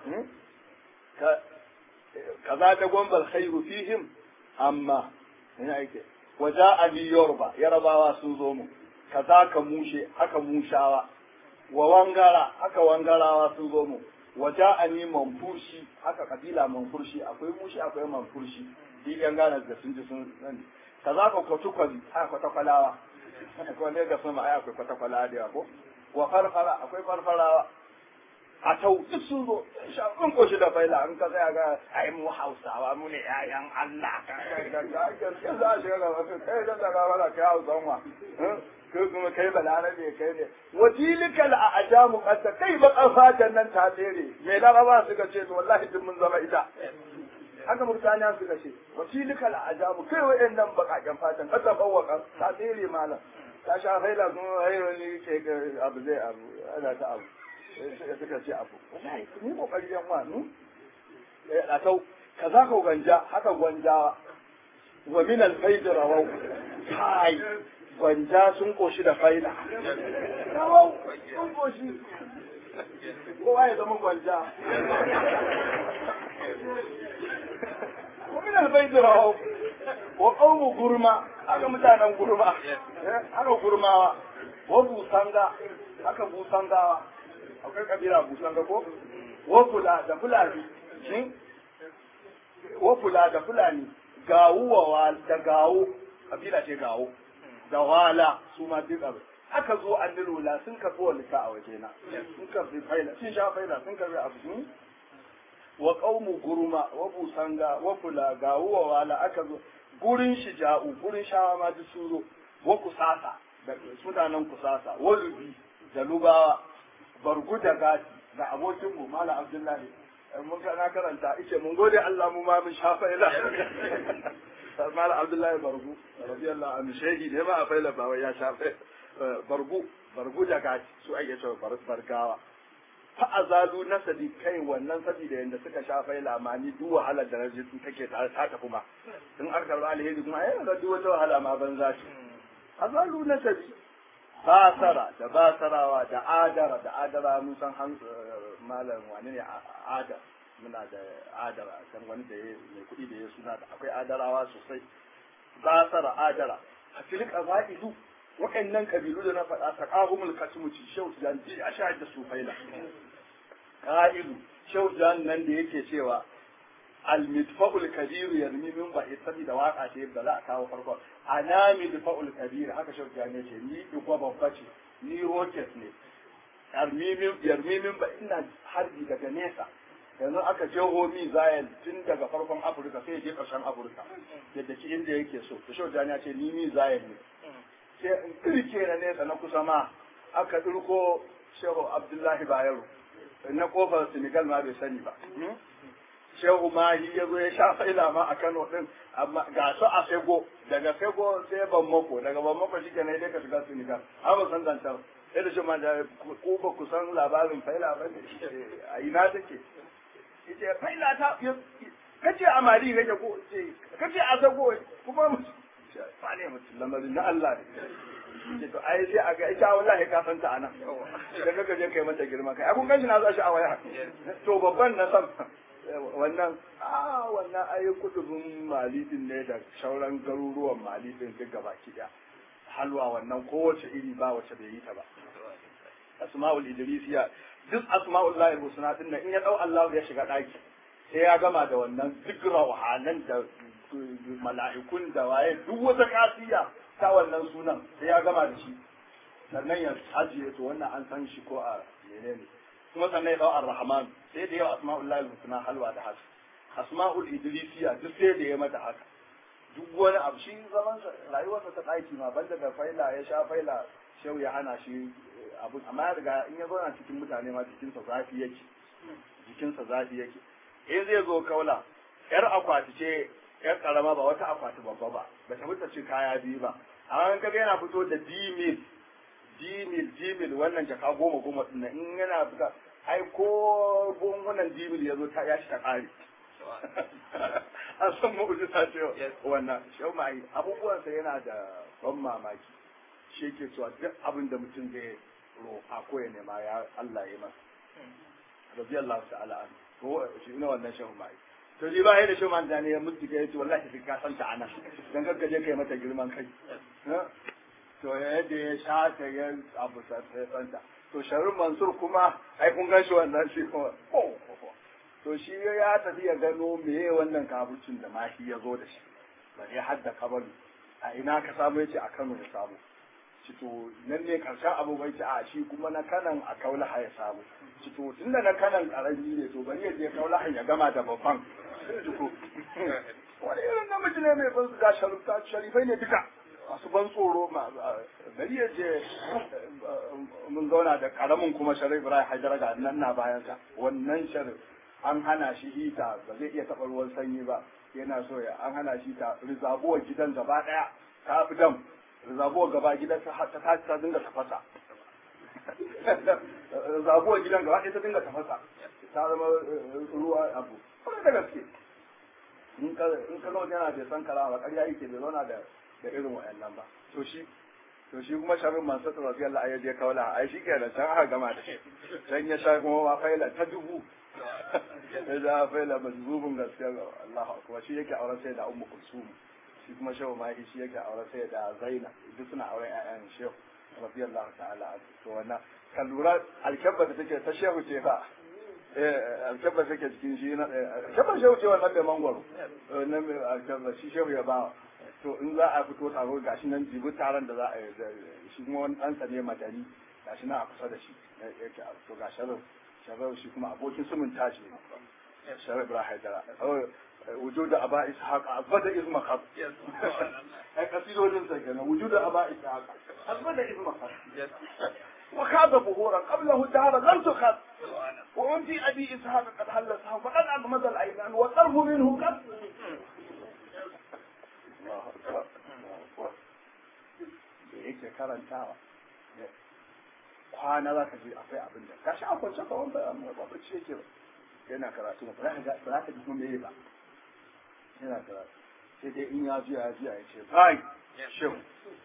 kaza dagon bal khairu fihim amma ina yake waja ali yorba yarabawa sun zo mu kaza ka mushe haka mushawa wa wangara haka wangarawa sun zo mu waja ani manfurshi haka kabila manfurshi akwai mushi akwai manfurshi duk yan gane da sun ji sun sani kaza ka kwatukwali haka kwatakwalawa akwai ne ga sama ai akwai kwatakwala da ko wa farfara akwai farfarawa a tau duk sun zo shafin koshi da faila an ka tsaya ga ai mu hausawa mu ne ƴaƴan Allah ka gaskiya za a shiga gaba kai da daga wala kai hausan wa kai kuma kai balarabe kai ne wajilikal a ajamu kanta kai ba fatan nan ta tsere me laraba suka ce to wallahi duk mun zama ita haka murtaniya suka ce wajilikal a ajamu kai wa'annan bakaken fatan kasa fawwaka ta tsere malam ta sha faila kuma hayrani ke abu zai abu ana ta abu suka ce abu wallahi ni kokari yan wa nu a tau kaza ka ganja haka gwanjawa wa min al-fayd rawau kai gwanja sun koshi da faida rawau sun koshi kowa ya zama gwanja wa min al-fayd rawau wa qawmu gurma haka mutanen gurma haka gurmawa wa busanga haka busangawa akwai kabila busan ga ko wafula da fulani shin wafula da fulani gawuwa da gawo kabila ce gawo da wala su ma duk abu aka zo an lula sun karɓi walita a wajena sun karɓi faila sun sha faila sun karɓi abu wa qaumu gurma wa busanga wa fula gawuwa wala aka zo gurin shija'u gurin shawa ma duk sun zo wa kusasa da mutanen kusasa wa lubi da lubawa bargu da gati da abokinmu Malam Abdullahi mun ga na karanta ice mun gode Allah mu ma mun shafa ila Malam Abdullahi bargu radiyallahu anhu shehi ne ma a faila ba wai ya shafa bargu bargu da gati su ake cewa bargawa fa azalu nasadi kai wannan sabida yanda suka sha faila ma ni duk wahalar da naje su take ta ta tafi ma in aka karba alheri kuma ai da duk wata wahala ma banza ce azalu nasadi basara da basarawa da adara da adara mun san han malam wani ne adar muna da adara kan wani da mai kuɗi da ya suna da akwai adarawa sosai basara adara tilka qaba'ilu waɗannan kabilu da na faɗa taqahumul katmu ci shehu jan ji a shahid da su faila qa'ilu shehu jan nan da yake cewa al-midfa'ul kabir yarmi min ba'i saboda waka ce da za a kawo farko ana midfa'ul kabir haka shehu jan ne ce ni igwa babba ce ni rocket ne yarmi min ba ina harbi daga nesa yanzu aka je homi zayel tun daga farkon afirka sai je ƙarshen afirka yadda ki inda yake so da shau ya ce ni mi zayel ne sai in kirke na nesa na kusa ma aka ɗirko shehu abdullahi bayero na kofar senegal ma bai sani ba shehu mahi ya zo ya sha faila ma a kano din amma ga su a sego daga sego sai ban mako daga ban mako shi kenan dai ka shiga senegal an ba san zantar sai da shi ma da ko ba ku san labarin faila ba ne a ina take yace faila ta kace a mali kake ko ce kace a zago kuma mu fa ne mutum lamarin na Allah ne ce to ai sai a ga ita wallahi ka san ta anan da kaga je kai mata girma kai abun ganshi na za shi a waya to babban na san wannan a wannan ai kudubin malidin ne da sauran garuruwan malidin duk gaba ki halwa wannan kowace iri ba wace bai yi ta ba asma'ul idrisiya duk asma'ul lahi husna din nan in ya dau Allah ya shiga daki sai ya gama da wannan duk rauhanan da mala'ikun da waye duk wata kasiya ta wannan sunan sai ya gama da shi sannan ya ajiye to wannan an san shi ko a menene kuma sannan ya dau ar-rahman sai da yau asma'ul lahi husna halwa da haka asma'ul idrisiya duk sai da ya mata haka duk wani abu shi zaman rayuwarsa ta ɗaki ma banda da faila ya sha faila shehu ya hana shi abu amma ya riga in ya zauna cikin mutane ma jikinsa zafi yake jikinsa zafi yake in zai zo kaula yar akwati ce yar karama ba wata akwati babba ba ba ta fita ce kaya biyu ba amma in kaga yana fito da dimil dimil dimil wannan jaka goma goma din in yana fita ai ko gungunan dimil ya zo ta ya shi ta kare an san mu'ujiza ce wannan shau mai abubuwansa yana da ban mamaki shi ke cewa duk abin da mutum zai roƙa ko ya nema ya Allah ya masa rabbi Allah ta'ala an to shi ne wannan shau mai to shi ba ya da shau man da ne ya mutu ya ce wallahi sai ka san ta anan dan kakka je kai mata girman kai to yadda ya sha ta ya abu sai tsanta to sharrin mansur kuma ai kun gan shi wannan shi kuma to shi ya tafi ya gano meye wannan kabucin da mashi ya zo da shi ba ya hadda kabalu a ina ka samu yace a Kano ya samu ci to nan ne karshen abu bai ci a shi kuma na kanan a kaulaha ya samu ci to tunda na kanan karami ne to bari ya je kaulaha ya gama da babban to wani irin namiji ne mai ban ga sharifta sharifai ne duka masu ban tsoro bari ya je mun zauna da karamin kuma sharif Ibrahim Haidar ga nan na bayan sa wannan sharif an hana shi hita ba zai iya taɓa ruwan sanyi ba yana so ya an hana shi ta rizabuwar gidan gaba ɗaya ta fi dam rizabuwar gaba gidan ta ta ta dinga tafasa rizabuwar gidan gaba ɗaya ta dinga tafasa ta zama ruwa abu kuma da gaske in ka in ka zama yana bai san kala ba ƙarya yake bai zauna da da irin wa'annan ba to shi to shi kuma sharrin man sata radiyallahu anhu ya kaula ai shi kenan can aka gama da shi can ya sha kuma ma faila ta dubu ya ja faila mazubun gaskiya Allah akbar shi yake auren sai da ummu kulsum shi kuma shehu ma shi yake auren sai da zaina duk suna auren ƴaƴan shehu radiyallahu ta'ala to wannan kan lura alkabba da take ta shehu ce fa eh alkabba take cikin shi na alkabba shehu ce wannan mai mangwaro nan mai alkabba shi shehu ya ba to in za a fito taro gashi nan jibi taron da za a yi shi kuma wani ɗansa ne madani gashi nan a kusa da shi yake to ga sharar sharar shi kuma abokin sumun tashi ne sharar ibrahim haidara wujud da aba ishaq abada izma khab ai kasidodin sa kenan wujud da aba ishaq abada izma khab وخاب ظهورا قبله دهرا لم تخب وأنت أبي إسحاق قد هل سهم فقد أغمض العينان والطرف منه قد da yake karantawa kwana za ka je akwai abin da gashi a kwance ka wanda ba ba ce yake ba yana karatu ba za ka ji kuma meye ba yana karatu sai dai in ya juya ya juya ya ce bai shehu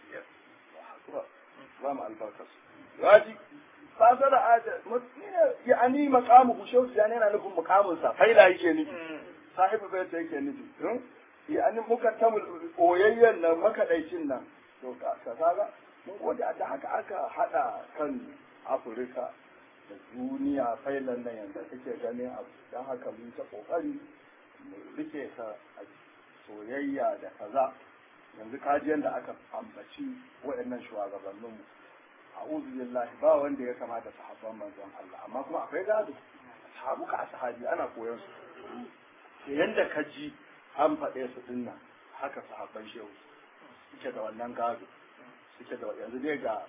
ba mu albarkas raji fasara ada ya ani maqamu ku shehu yani yana nufin mukamin sa faila yake nufi sahibu bai ta yake nufi ya ani muka tamul oyayyen nan makadaicin nan to ka kaga mun gode da haka aka hada kan afirka da duniya failan nan yanda kake ganin abu don haka mun ta kokari mu rike ka a soyayya da kaza yanzu kaji da aka ambaci waɗannan shugabanninmu a'udhu billahi ba wanda ya kamata sahabban manzon Allah amma kuma akwai gado sahabu ka sahabi ana koyon su yanda ka ji an faɗe su dinnan haka sahabban shehu suke da wannan gado suke da yanzu dai ga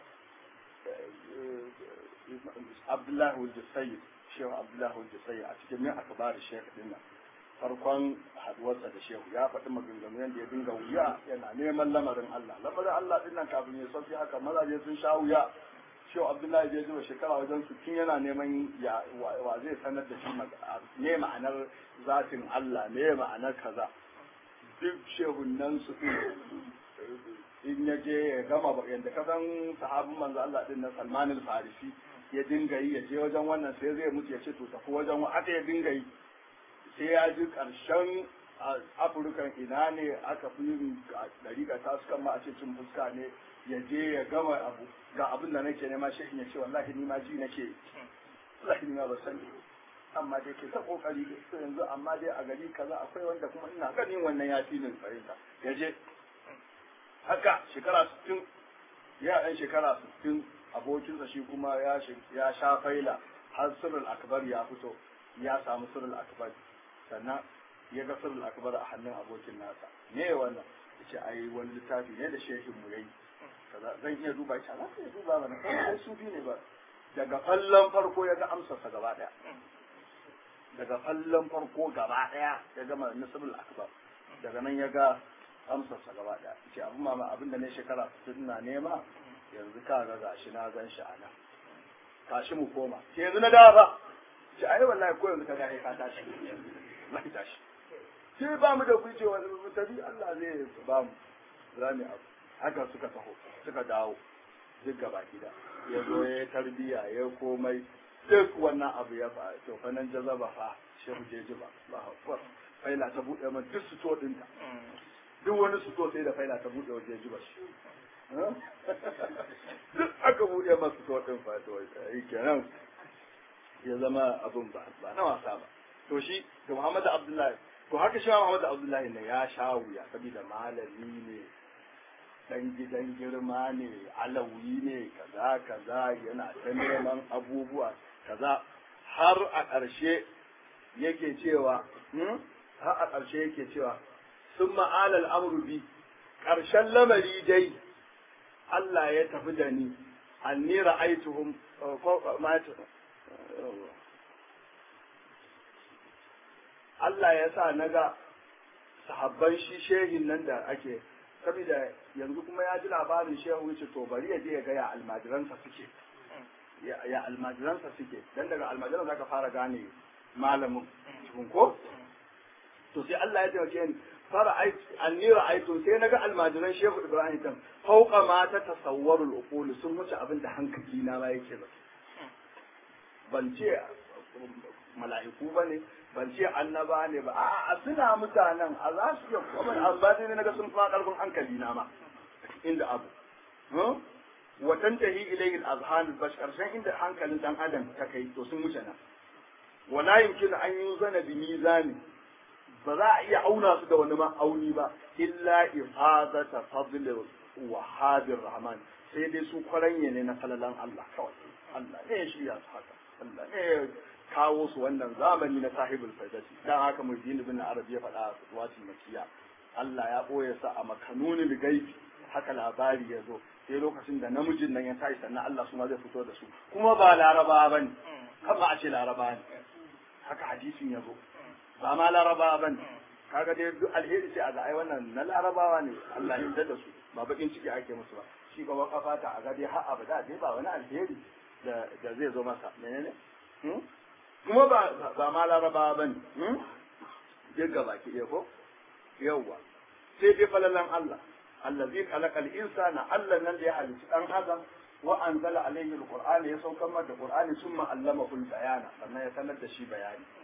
Abdullahi Hujjasayyid Shehu Abdullahi Hujjasayyid a cikin min akbar Shehu dinnan farkon haduwarsa da shehu ya faɗi maganganu yadda ya dinga wuya yana neman lamarin Allah lamarin Allah din nan kafin ya sauki haka mazaje sun sha wuya shehu Abdullahi bai zuba shekara wajen su tun yana neman ya wa zai sanar da shi ne ma'anar zatin Allah ne ma'anar kaza duk shehun nan su in ya je ya gama yadda ka san sahabin manzo Allah din nan Salman al-Farisi ya dinga yi ya je wajen wannan sai zai mutu ya ce to tafi wajen aka ya dinga yi sai ya ji ƙarshen afirkan ina ne aka fi yin ɗariƙa ta su kan ma a ce cin fuska ne ya je ya gama abu ga abin da nake nema shi ya ce wallahi ni ma ji nake wallahi ni ma ba sani amma dai ke ta kokari to yanzu amma dai a gari kaza akwai wanda kuma ina ganin wannan ya fi min fahimta ya je haka shekara 60 ya ɗan shekara 60 abokinsa shi kuma ya sha faila har sirrul akbar ya fito ya samu sirrul akbar sannan ya ga sirrul akbar a hannun abokin nasa me wannan yace ai wani littafi ne da shehin mu yayi kaza zan iya duba shi za ka iya duba mana kai sufi ne ba daga fallon farko ya ga amsarsa gaba daya daga fallon farko gaba daya ya gama nasibul akbar daga nan ya ga amsarsa gaba daya ce abin mama abin da ne shekara 60 na nema yanzu ka ga gashi na gan shi a nan tashi mu koma ce yanzu na dawa fa ce ai wallahi ko yanzu ka ga ka tashi wallahi tashi sai ba mu da ku ce wani tabi Allah zai ba mu zami abu haka suka taho suka dawo duk gaba gida ya zo ya tarbiya ya komai duk wannan abu ya fa to fa nan jazaba fa shehu jeji ba ba hakuwar faila ta buɗe man duk su to ɗinta duk wani su to sai da faila ta buɗe wa jeji ba shi duk aka buɗe masu to ɗin fa to yi kenan ya zama abun ba ba na wasa ba to shi to Muhammad Abdullahi to haka shi Muhammad Abdullahi ne ya sha wuya saboda malami ne dan gidan girma ne alawi ne kaza kaza yana ta neman abubuwa kaza har a ƙarshe yake cewa har a ƙarshe yake cewa sun ma'alal amru bi ƙarshen lamari dai Allah ya tafi da ni anni ra'aituhum Allah ya sa na ga sahabban shi shehin nan da ake saboda yanzu kuma ya ji labarin shehu wuce to bari ya je ya ga ya almajiransa suke ya almajiransa suke dan daga almajiran zaka fara gane malamin cikin ko to sai Allah ya taimake ni fara anni ra'aytu sai naga almajiran shehu Ibrahim kan fauqa ma ta tasawwarul uqul sun wuce abin da hankali na ma yake ba ban ce mala'iku bane ban ce annaba ne ba a suna mutanen a za su iya kuma amma dai na ga sun fa karfin hankali na ma inda abu wa tantahi ilayhi al-azhan al-bash karshen inda hankalin dan adam ta kai to sun wuce nan wala yumkinu an yuzana bi mizani ba za a iya auna su da wani ma'auni ba illa ifadata fadl wa hadir rahman sai dai su kwaranye ne na falalan Allah kawai Allah ne ya shirya su haka Allah ne kawo su wannan zamani na sahibul faidati dan haka mujdin ibn arabi ya faɗa wati makiya Allah ya boye sa a makanunil gaibi haka labari ya zo sai lokacin da namijin nan ya tashi sannan Allah su ma zai fito da su kuma ba laraba bane kama a ce laraba ne haka hadisin ya zo ba ma laraba bane kaga dai duk alheri sai a ga ai wannan na larabawa ne Allah ya yarda da su ba bakin ciki ake musu ba shi gaba kafata a ga dai har abada dai ba wani alheri da da zai zo masa menene kuma ba ba ma laraba ba ne duk gaba ki iya ko yawwa sai dai falalan Allah allazi khalaqal insana Allah nan da ya halitta dan adam wa anzala alayhi alqur'ana ya saukar masa qur'ani summa allamahu albayana sannan ya sanar da shi bayani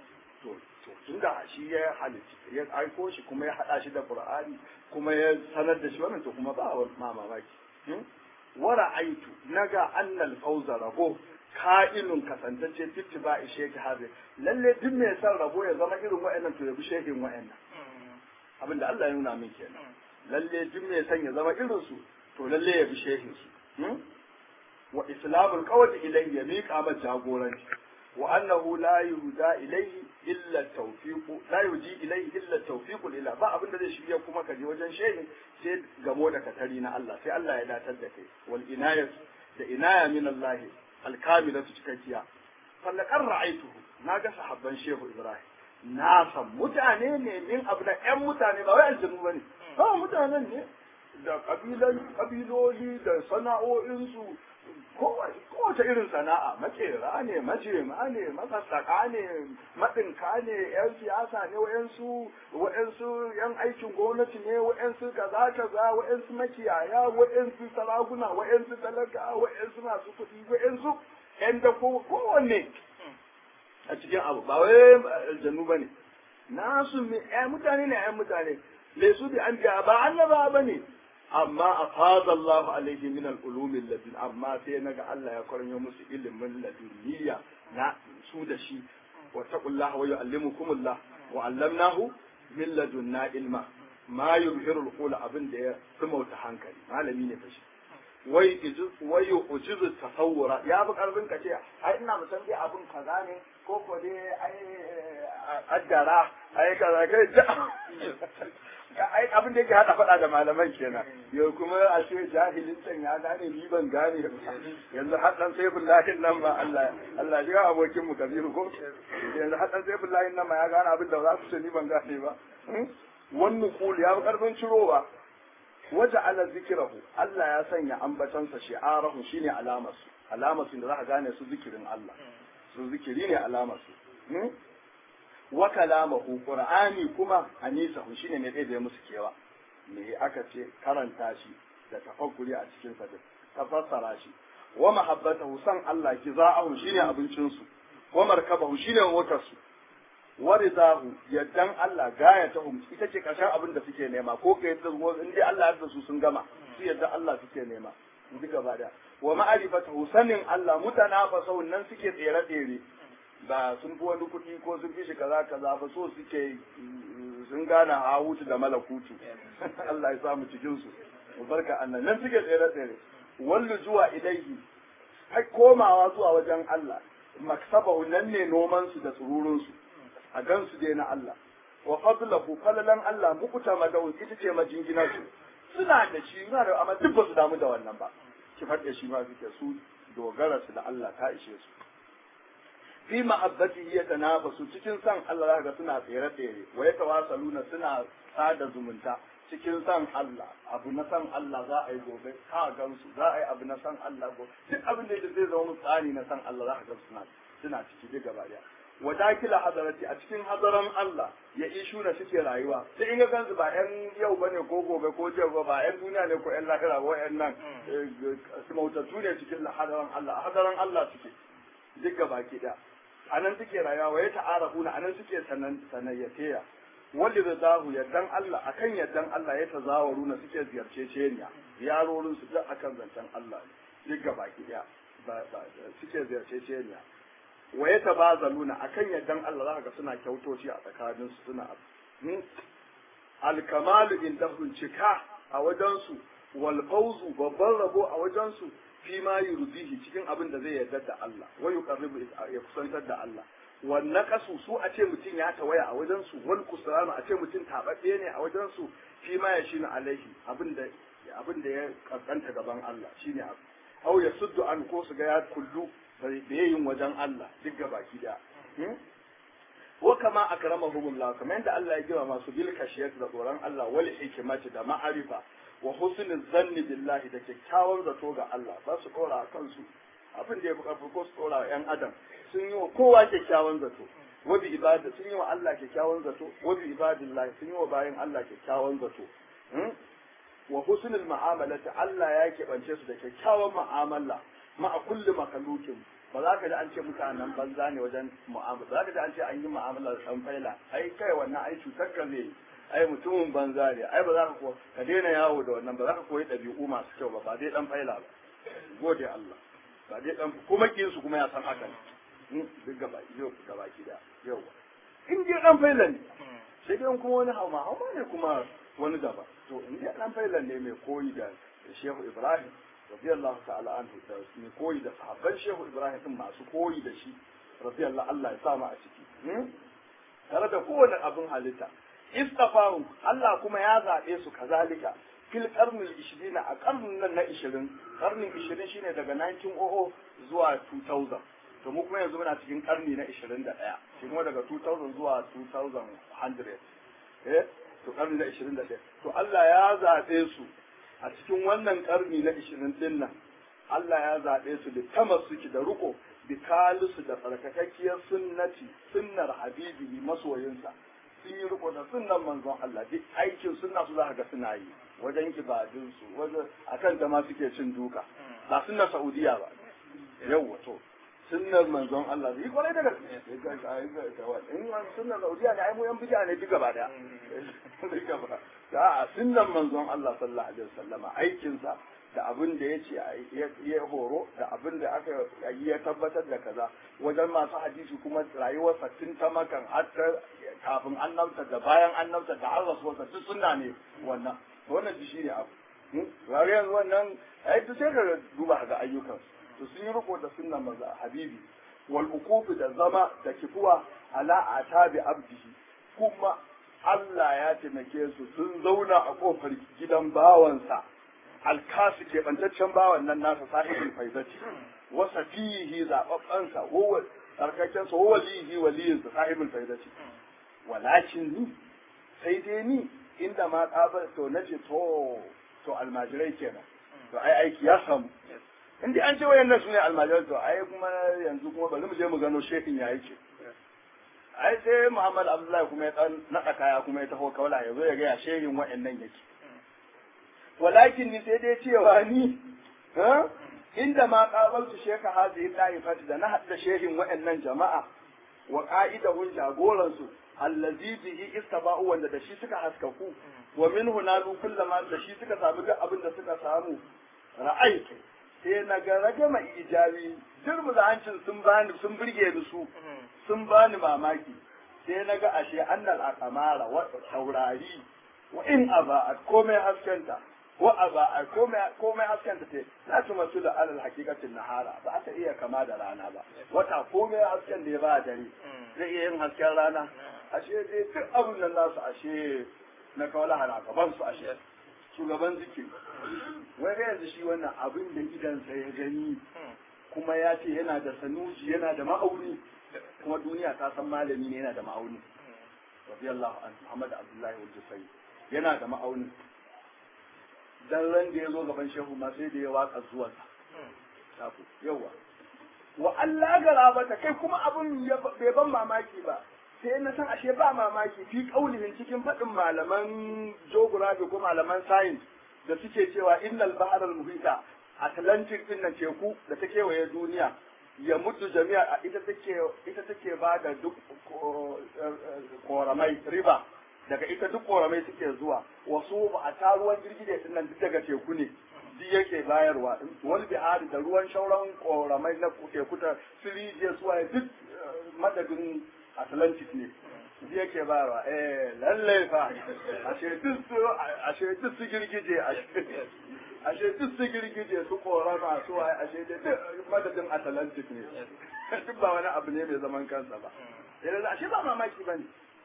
to to tunda shi ya halitta ya aiko shi kuma ya hada shi da qur'ani kuma ya sanar da shi wannan to kuma ba wa ma mamaki wa ra'aitu naga annal fawza rabo ka'inun kasantacce fitti ba ishe ki haze lalle duk mai son rabo ya zama irin wa'annan to ya bi shehin wa'annan abinda Allah ya nuna min kenan lalle duk mai son ya zama irin su to lalle ya bi shehin su wa islamul qawli ilayhi ya miƙa ma jagoranci wa annahu la yuhda ilayhi illa tawfiq la yuji ilayhi illa tawfiq ila ba abin da zai shirya kuma ka je wajen shehin sai gamo da katari na Allah sai Allah ya datar da kai wal inayat da inaya min Allah alkamilatu cikakkiya fallakar ra'aituhu na ga sahabban shehu ibrahim na san mutane ne min abu da ƴan mutane ba wai aljanu bane ba mutanen ne da kabilan kabiloli da sana'o'insu kowace irin sana'a makera ne majema ne masassaka ne maɗinka ne yan siyasa ne wa'yansu wa'yansu yan aikin gwamnati ne wa'yansu kaza kaza wa'yansu makiyaya wa'yansu sarakuna wa'yansu talaka wa'yansu masu kuɗi wa'yansu yan da kowanne a cikin abu ba wai aljanu ba ne nasu mutane ne yan mutane lesu bi an ba annaba ba ne amma a fada Allah alaihi min al'ulumin ladun amma sai naga Allah ya kwaranyo musu ilimin laduniya na su da shi wa taqullah wa yu'allimukumullah wa 'allamnahu min ladunna ilma ma yubhiru al abin da ya sumauta hankali malami ne fashi wai wai ujizu tasawura ya bi karfin ka ce ai ina musan dai abin kaza ne ko ko dai ai addara ai kaza kai ai abin da yake hada faɗa da malaman kenan yau kuma a ce jahilin can ya gane ni ban gane yanzu hadan saifin lahin nan ba Allah Allah ya abokin mu kabiru ko yanzu hadan saifin lahin nan ma ya gane abin da za su ce ni ban gane ba wannan kul ya karfin cirowa waje ala zikirahu Allah ya sanya ambatansa shi'arahu shine alamarsu alamarsu da za ka gane su zikirin Allah su zikiri ne alamarsu wa kalamahu qur'ani kuma anisahu shine ne ɗaya musu kewa me aka ce karanta shi da tafakkuri a cikin sa da tafassara shi wa mahabbatahu san Allah kiza'ahu shine abincin su wa markabahu shine motar su wa ridahu yaddan Allah gayatahum ita ce karshen abin da suke nema ko ka yadda in dai Allah yadda su sun gama su yadda Allah suke nema duk gaba da wa ma'rifatahu sanin Allah mutanafasu nan suke tsere tsere ba sun fi wani kuɗi ko sun fi shi kaza kaza ba so suke sun gane hawutu da malakutu Allah ya samu cikin su barka annan nan suke tsere tsere wallu zuwa ilaihi har komawa zuwa wajen Allah maksabahu nan ne noman su da tsururun su a gan su dai na Allah wa fadlahu falalan Allah mukuta madawun ita ce majingina su suna da shi suna da amma duk ba su damu da wannan ba ki faɗe shi ma suke su dogara su da Allah ta ishe su fi mahabbati ya tanafasu cikin san Allah zaka suna tsere tsere wa ya tawasaluna suna sada zumunta cikin san Allah abu na san Allah za a yi gobe ka gansu za a yi abu na san Allah gobe duk abin da zai zama tsani na san Allah za ka ga suna suna ciki duk gaba daya wa dakila hadarati a cikin hadaran Allah ya ishu na suke rayuwa sai in ga kansu ba yan yau bane ko gobe ko jiya ba ba yan duniya ne ko yan lahira ba yan nan su mautattu ne cikin hadaran Allah hadaran Allah suke duk gaba ki daya a nan suke rayuwa wa ya ta'arafuna a nan suke sanayyateya wanda da zahu yardan Allah akan yardan Allah ya tazawaruna suke ziyarce ceniya yarorin su duk akan zancen Allah duk gaba ki daya suke ziyarce ceniya wa ya tabazaluna akan yardan Allah za ga suna kyautoci a tsakanin su suna alkamalu indahum cika a wajen su wal fawzu babban rabo a wajen su fi ma yurdihi cikin abin da zai yarda da Allah wa yuqarribu ya kusantar da Allah wan naqasu su a ce mutum ya tawaya a wajen su wal kusranu a ce mutum tababbe ne a wajen su fi ma ya shine alaihi abin da abin da ya kaskanta gaban Allah shine abu aw ya suddu an ko su ga ya kullu da yin wajen Allah duk gabaki da wa kama akramahumullah kamar yadda Allah ya gima masu bil kashiyat da tsoron Allah wal hikmati da ma'arifa wa husnul zanni billahi da kyakkyawan zato ga Allah ba su dora a kansu abin da ya fi karfi ko su dora wa 'yan adam sun yi wa kowa kyakkyawan zato wa bi ibada sun yi wa Allah kyakkyawan zato wa bi ibadillahi sun yi wa bayan Allah kyakkyawan zato wa husnul mu'amalati Allah ya keɓance su da kyakkyawan mu'amala ma'a kulli makhluqin ba za ka ji an ce mutanen banza ne wajen mu'amala ba za ka ji an ce an yi mu'amala da san faila ai kai wannan ai cutar ka zai ai mutumin banza ne ai ba za ka ko ka daina yawo da wannan ba za ka koyi ɗabi'u masu kyau ba ba dai dan faila ba gode Allah ba dai dan kuma kin su kuma ya san haka ne duk gaba yau gaba ki da yau in dai dan faila ne sai dai kuma wani hauma hauma ne kuma wani gaba to in dai dan faila ne mai koyi da Shehu Ibrahim radiyallahu ta'ala anhu da mai koyi da sahabban Shehu Ibrahim din masu koyi da shi radiyallahu Allah ya sa mu a ciki tare da kowane abin halitta istafahu Allah kuma ya zaɓe su kazalika fil qarnil 20 a karnin nan na 20 karnin 20 shine daga 1900 zuwa 2000 to mu kuma yanzu muna cikin karni na 21 shi kuma daga 2000 zuwa 2100 eh to karni na 21 to Allah ya zaɓe su a cikin wannan karni na 20 din nan Allah ya zaɓe su da tamassuki da ruko bi kalisu da tsarkakakkiyar sunnati sunnar habibi masoyinsa sun yi riko da sunnan manzon Allah duk aikin sunna su za ka ga suna yi wajen ibadun su wajen akan ta ma suke cin duka ba sunnar Saudiya ba yau to sunnar manzon Allah yi kwarai da gaske in sunnar Saudiya ne ai mu yan bija ne duk gaba daya duk gaba da sunnar manzon Allah sallallahu alaihi wasallama aikin sa da abin da ya ce ya horo da abin da aka yi ya tabbatar da kaza wajen masu hadisi kuma rayuwarsa tun ta makan har kafin annabta da bayan annabta da har rasuwarsa duk suna ne wannan wannan ji shi ne abu rari yanzu wannan ai duk sai ka duba ga ayyukan to sun yi riko da sunnan maza habibi wal ukufi da zama da kifuwa ala atabi abdihi kuma Allah ya taimake su sun zauna a kofar gidan bawansa alkasu keɓantaccen bawan nan nasa sahibin faizati wasa fihi zaɓaɓɓansa huwa tsarkakensa huwa lihi waliyinsa sahibin faizati walakin ni sai dai ni inda ma ƙabar to na ce to to almajirai kenan to ai aiki ya samu in dai an ce wayannan su ne almajirai to ai kuma yanzu kuma bari mu je mu gano shekin ya yake ai sai Muhammad Abdullahi kuma ya dan naɗa kaya kuma ya taho kaula ya zo ya ga ya shehin wayannan yake walakin ni sai dai cewa ni inda ma qabaltu sheka hadhihi ta'ifati da na hadda shehin wa'annan jama'a wa qa'idahun jagoran su allazi bihi istaba'u wanda da shi suka haskaku wa minhu nalu kullama da shi suka samu duk abin da suka samu ra'aitu sai na ga ragama ijabi dirmu hancin sun bani sun burge ni su sun bani mamaki sai na ga ashe annal aqamara wa taurari wa in aba komai haskenta wa aba a komai hasken ta ce la tu masu da alal hakikatin nahara ba ta iya kama da rana ba wata komai hasken da ya ba dare zai iya yin hasken rana ashe dai duk abin nan nasu ashe na kawala hana gaban su ashe shugaban zikiri wai ga yanzu shi wannan abin da idansa ya gani kuma ya ce yana da sanuji yana da ma'auni kuma duniya ta san malami ne yana da ma'auni radiyallahu anhu Muhammad Abdullahi Wajifai yana da ma'auni dan ran da ya zo gaban shehu ma sai da ya waka zuwa sa yawa wa Allah garabata kai kuma abun bai ban mamaki ba sai na san ashe ba mamaki fi kaulihin cikin faɗin malaman geography ko malaman science da suke cewa innal bahar al muhita atlantic din nan teku da ta kewaye duniya ya mutu jami'a ita take ita take ba da duk koramai riba daga ita duk koramai suke zuwa wasu ba a ta ruwan girgije din nan duk daga teku ne duk yake bayarwa wani bihari da ruwan shauran koramai na teku ta sirije suwa duk madadin atlantic ne duk yake bayarwa eh lallai fa ashe duk su ashe duk su girgije ashe duk su girgije su korama su waye ashe duk madadin atlantic ne duk ba wani abu ne mai zaman kansa ba yanzu ashe ba mamaki bane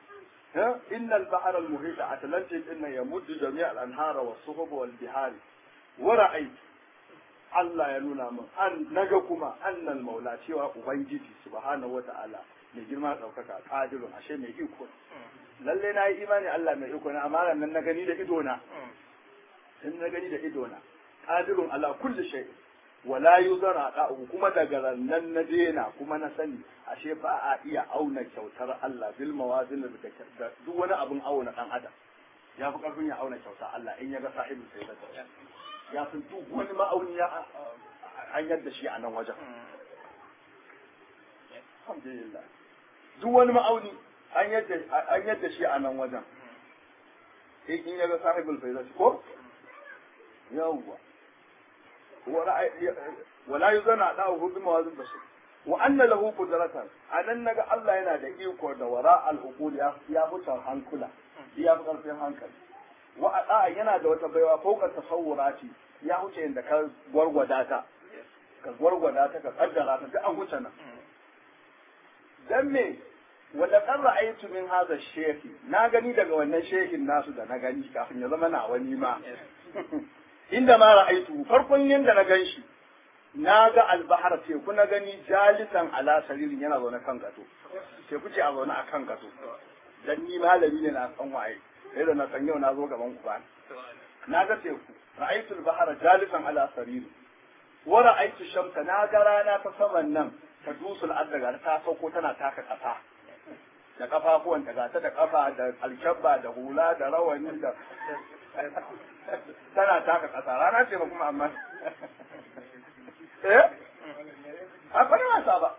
إن البحر المحيط أتلانتيك إنه يمد جميع الأنهار والصحب والبحار ورأيت Allah ya nuna min an naga kuma annal maula cewa ubangiji subhanahu wata'ala mai girma ɗaukaka qadirun ashe mai iko lalle na yi imani Allah mai iko na amma nan na gani da ido na in na gani da ido na qadirun ala kulli shay wala yuzara da'u kuma daga nan na dena kuma na sani ashe ba a iya auna kyautar Allah bil mawazin da duk wani abun auna dan adam ya fi karfin ya auna kyautar Allah in ya ga sahibin sai da ya fi duk wani ma'auni ya an yadda shi a nan wajen alhamdulillah duk wani ma'auni an yadda an yadda shi a nan wajen in in yaga sahibul faizat ko yawwa wala yuzana da hu bi mawazin bashir wa anna lahu qudratan anan naga Allah yana da iko da wara al uqul ya ya mutan hankula ya fi karfin hankali wa ada yana da wata baiwa fauka tasawurati ya huce inda ka gwargwada ta ka gwargwada ta ka kaddara ta duk an huce nan dan me wanda kan ra'aytu min hadha shehi na gani daga wannan shehin nasu da na gani kafin ya zama na wani ma inda ma ra'aytu farkon yanda na gan shi na ga albahar teku na gani jalisan ala saririn yana zaune kan gato teku ce a zaune a kan gato dan ni malami ne na san waye sai da na san yau na zo gaban ku ba na ga teku ra'aytu albahar jalisan ala saririn wa ra'aytu shamsa na ga rana ta saman nan ta dusul addaga ta sauko tana taka kasa da kafafuwan ta gata da kafa da alkyabba da hula da rawani da tana taka kasa rana ce ba kuma amma eh a bana wasa ba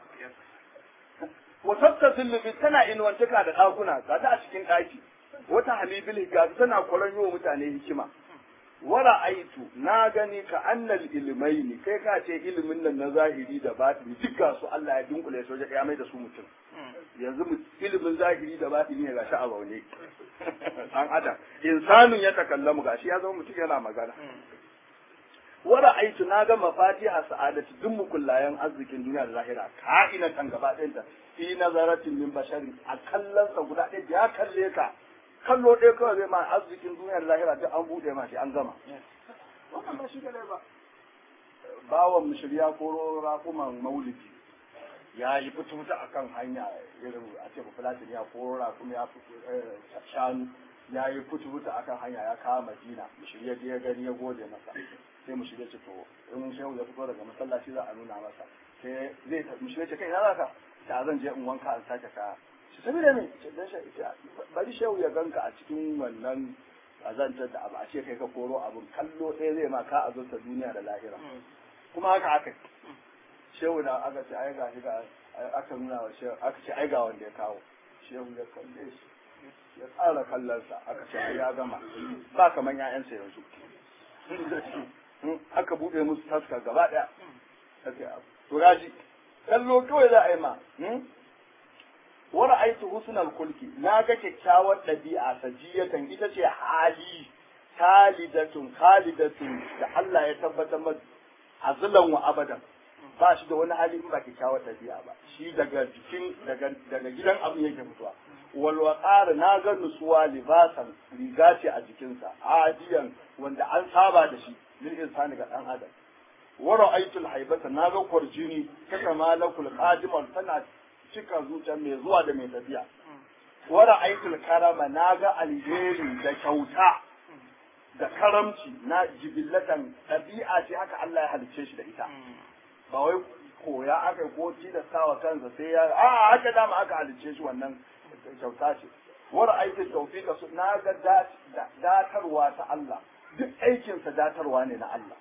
wata zillubi tana inuwantaka da ɗakuna ga ta a cikin ɗaki wata halibil ga tana kwaron yi wa mutane hikima wara aitu na gani ka annal ilimai ne kai ka ce ilimin nan na zahiri da batini duk su Allah ya dunkule su ya mai da su mutum yanzu ilimin zahiri da batini ne gashi a zaune dan adam insanun ya takallamu gashi ya zama mutum yana magana wara aitu na ga mafatiha sa'adati duk mukullayen arzikin duniya da lahira ka'inatan gaba ɗayanta fi nazaratin min bashari a kallonsa guda ɗaya ya kalle ka kallo ɗaya kawai zai ma arzikin duniya da lahira duk an buɗe ma shi an gama wannan ba shi da ba bawan mushriya ko raƙuman maulidi ya yi fito a kan hanya irin a ce bafulatin ya ko raƙum ya shanu ya yi fito a kan hanya ya kawo madina mushriya ya gani ya gode masa sai mushriya ce to in shehu ya fito daga masallaci za a nuna masa sai zai mushriya ce kai na zaka ta zan je in wanka in sake kaya shi saboda me bari shehu ya ganka a cikin wannan azantar da abu a ce kai ka koro abun kallo ɗaya zai ma ka azurta duniya da lahira kuma haka aka shehu da aka ce ai ga ga aka nuna wa shehu aka ce ai ga wanda ya kawo shehu ya kalle shi ya tsara kallonsa aka ce ai ya gama ba kaman ƴaƴansa yanzu aka buɗe musu taska gaba ɗaya aka abu to gaji kallo kawai za a yi ma wa ra'aytu husnal kulki na ga kyakkyawar ɗabi'a sajiyatan ita ce hali khalidatun khalidatun da Allah ya tabbatar masa azulan wa abadan ba shi da wani hali in ba kyakkyawar ɗabi'a ba shi daga jikin daga daga gidan abin yake fitowa wal waqar na ga nutsuwa libasan riga ce a jikinsa adiyan wanda an saba da shi lil insani ga dan adam wa ra'aytu haibata na ga kwarjini ta kamalakul qadiman tana cika zuciya mai zuwa da mai tafiya. Wara aikul karama na ga alheri da kyauta da karamci na jibillatan ɗabi'a ce haka Allah ya halicce shi da ita. Ba wai koya aka ko tilastawa kansa sai ya a haka dama aka halicce shi wannan kyauta ce. Wara aikul tawfiqa su na ga datarwa ta Allah duk aikinsa datarwa ne na Allah.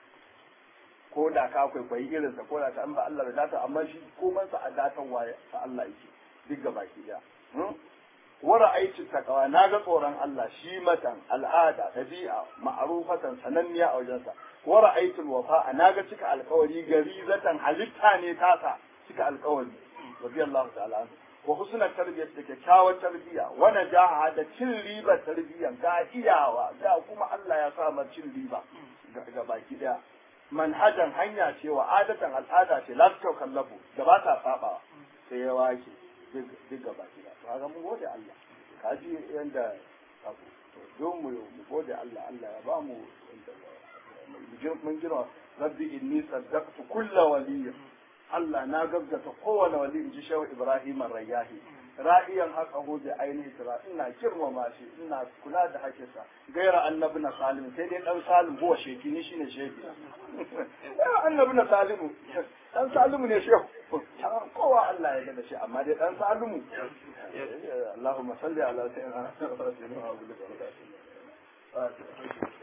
ko da ka kwaikwayi irinsa ko da ta an ba Allah da data amma shi koman sa a datan waye ta Allah yake duk ga baki daya wara aiki takawa na ga tsoron Allah shi matan al'ada tabi'a ma'rufatan sananniya a wajensa wara aiki wafa na ga cika alkawari garizatan halitta ne tasa cika alkawari radiyallahu ta'ala anhu wa husnul tarbiyyah da kyakkyawar tarbiyya wa najaha da cin riba tarbiyyan ga iyawa da kuma Allah ya sa cin riba ga baki daya manhajan hanya ce wa adatan al'ada ce la ta kallafu da ba ta saba sai ya wake duk gaba ki to ga mun gode Allah ka ji yanda abu to don mu mu gode Allah Allah ya ba mu mun gina rabbi inni saddaqtu kulla waliyya Allah na gaggata kowane wali in ji shehu Ibrahim Rayyahi ra'iyan haka hoje ainihi tira ina girmama shi ina kula da hakinsa gaira annabi na salim sai dai dan salim huwa sheki ni shine sheki ya annabi na salimu dan salimu ne shehu kowa Allah ya da shi amma dai dan salimu Allahumma salli ala sayyidina Muhammad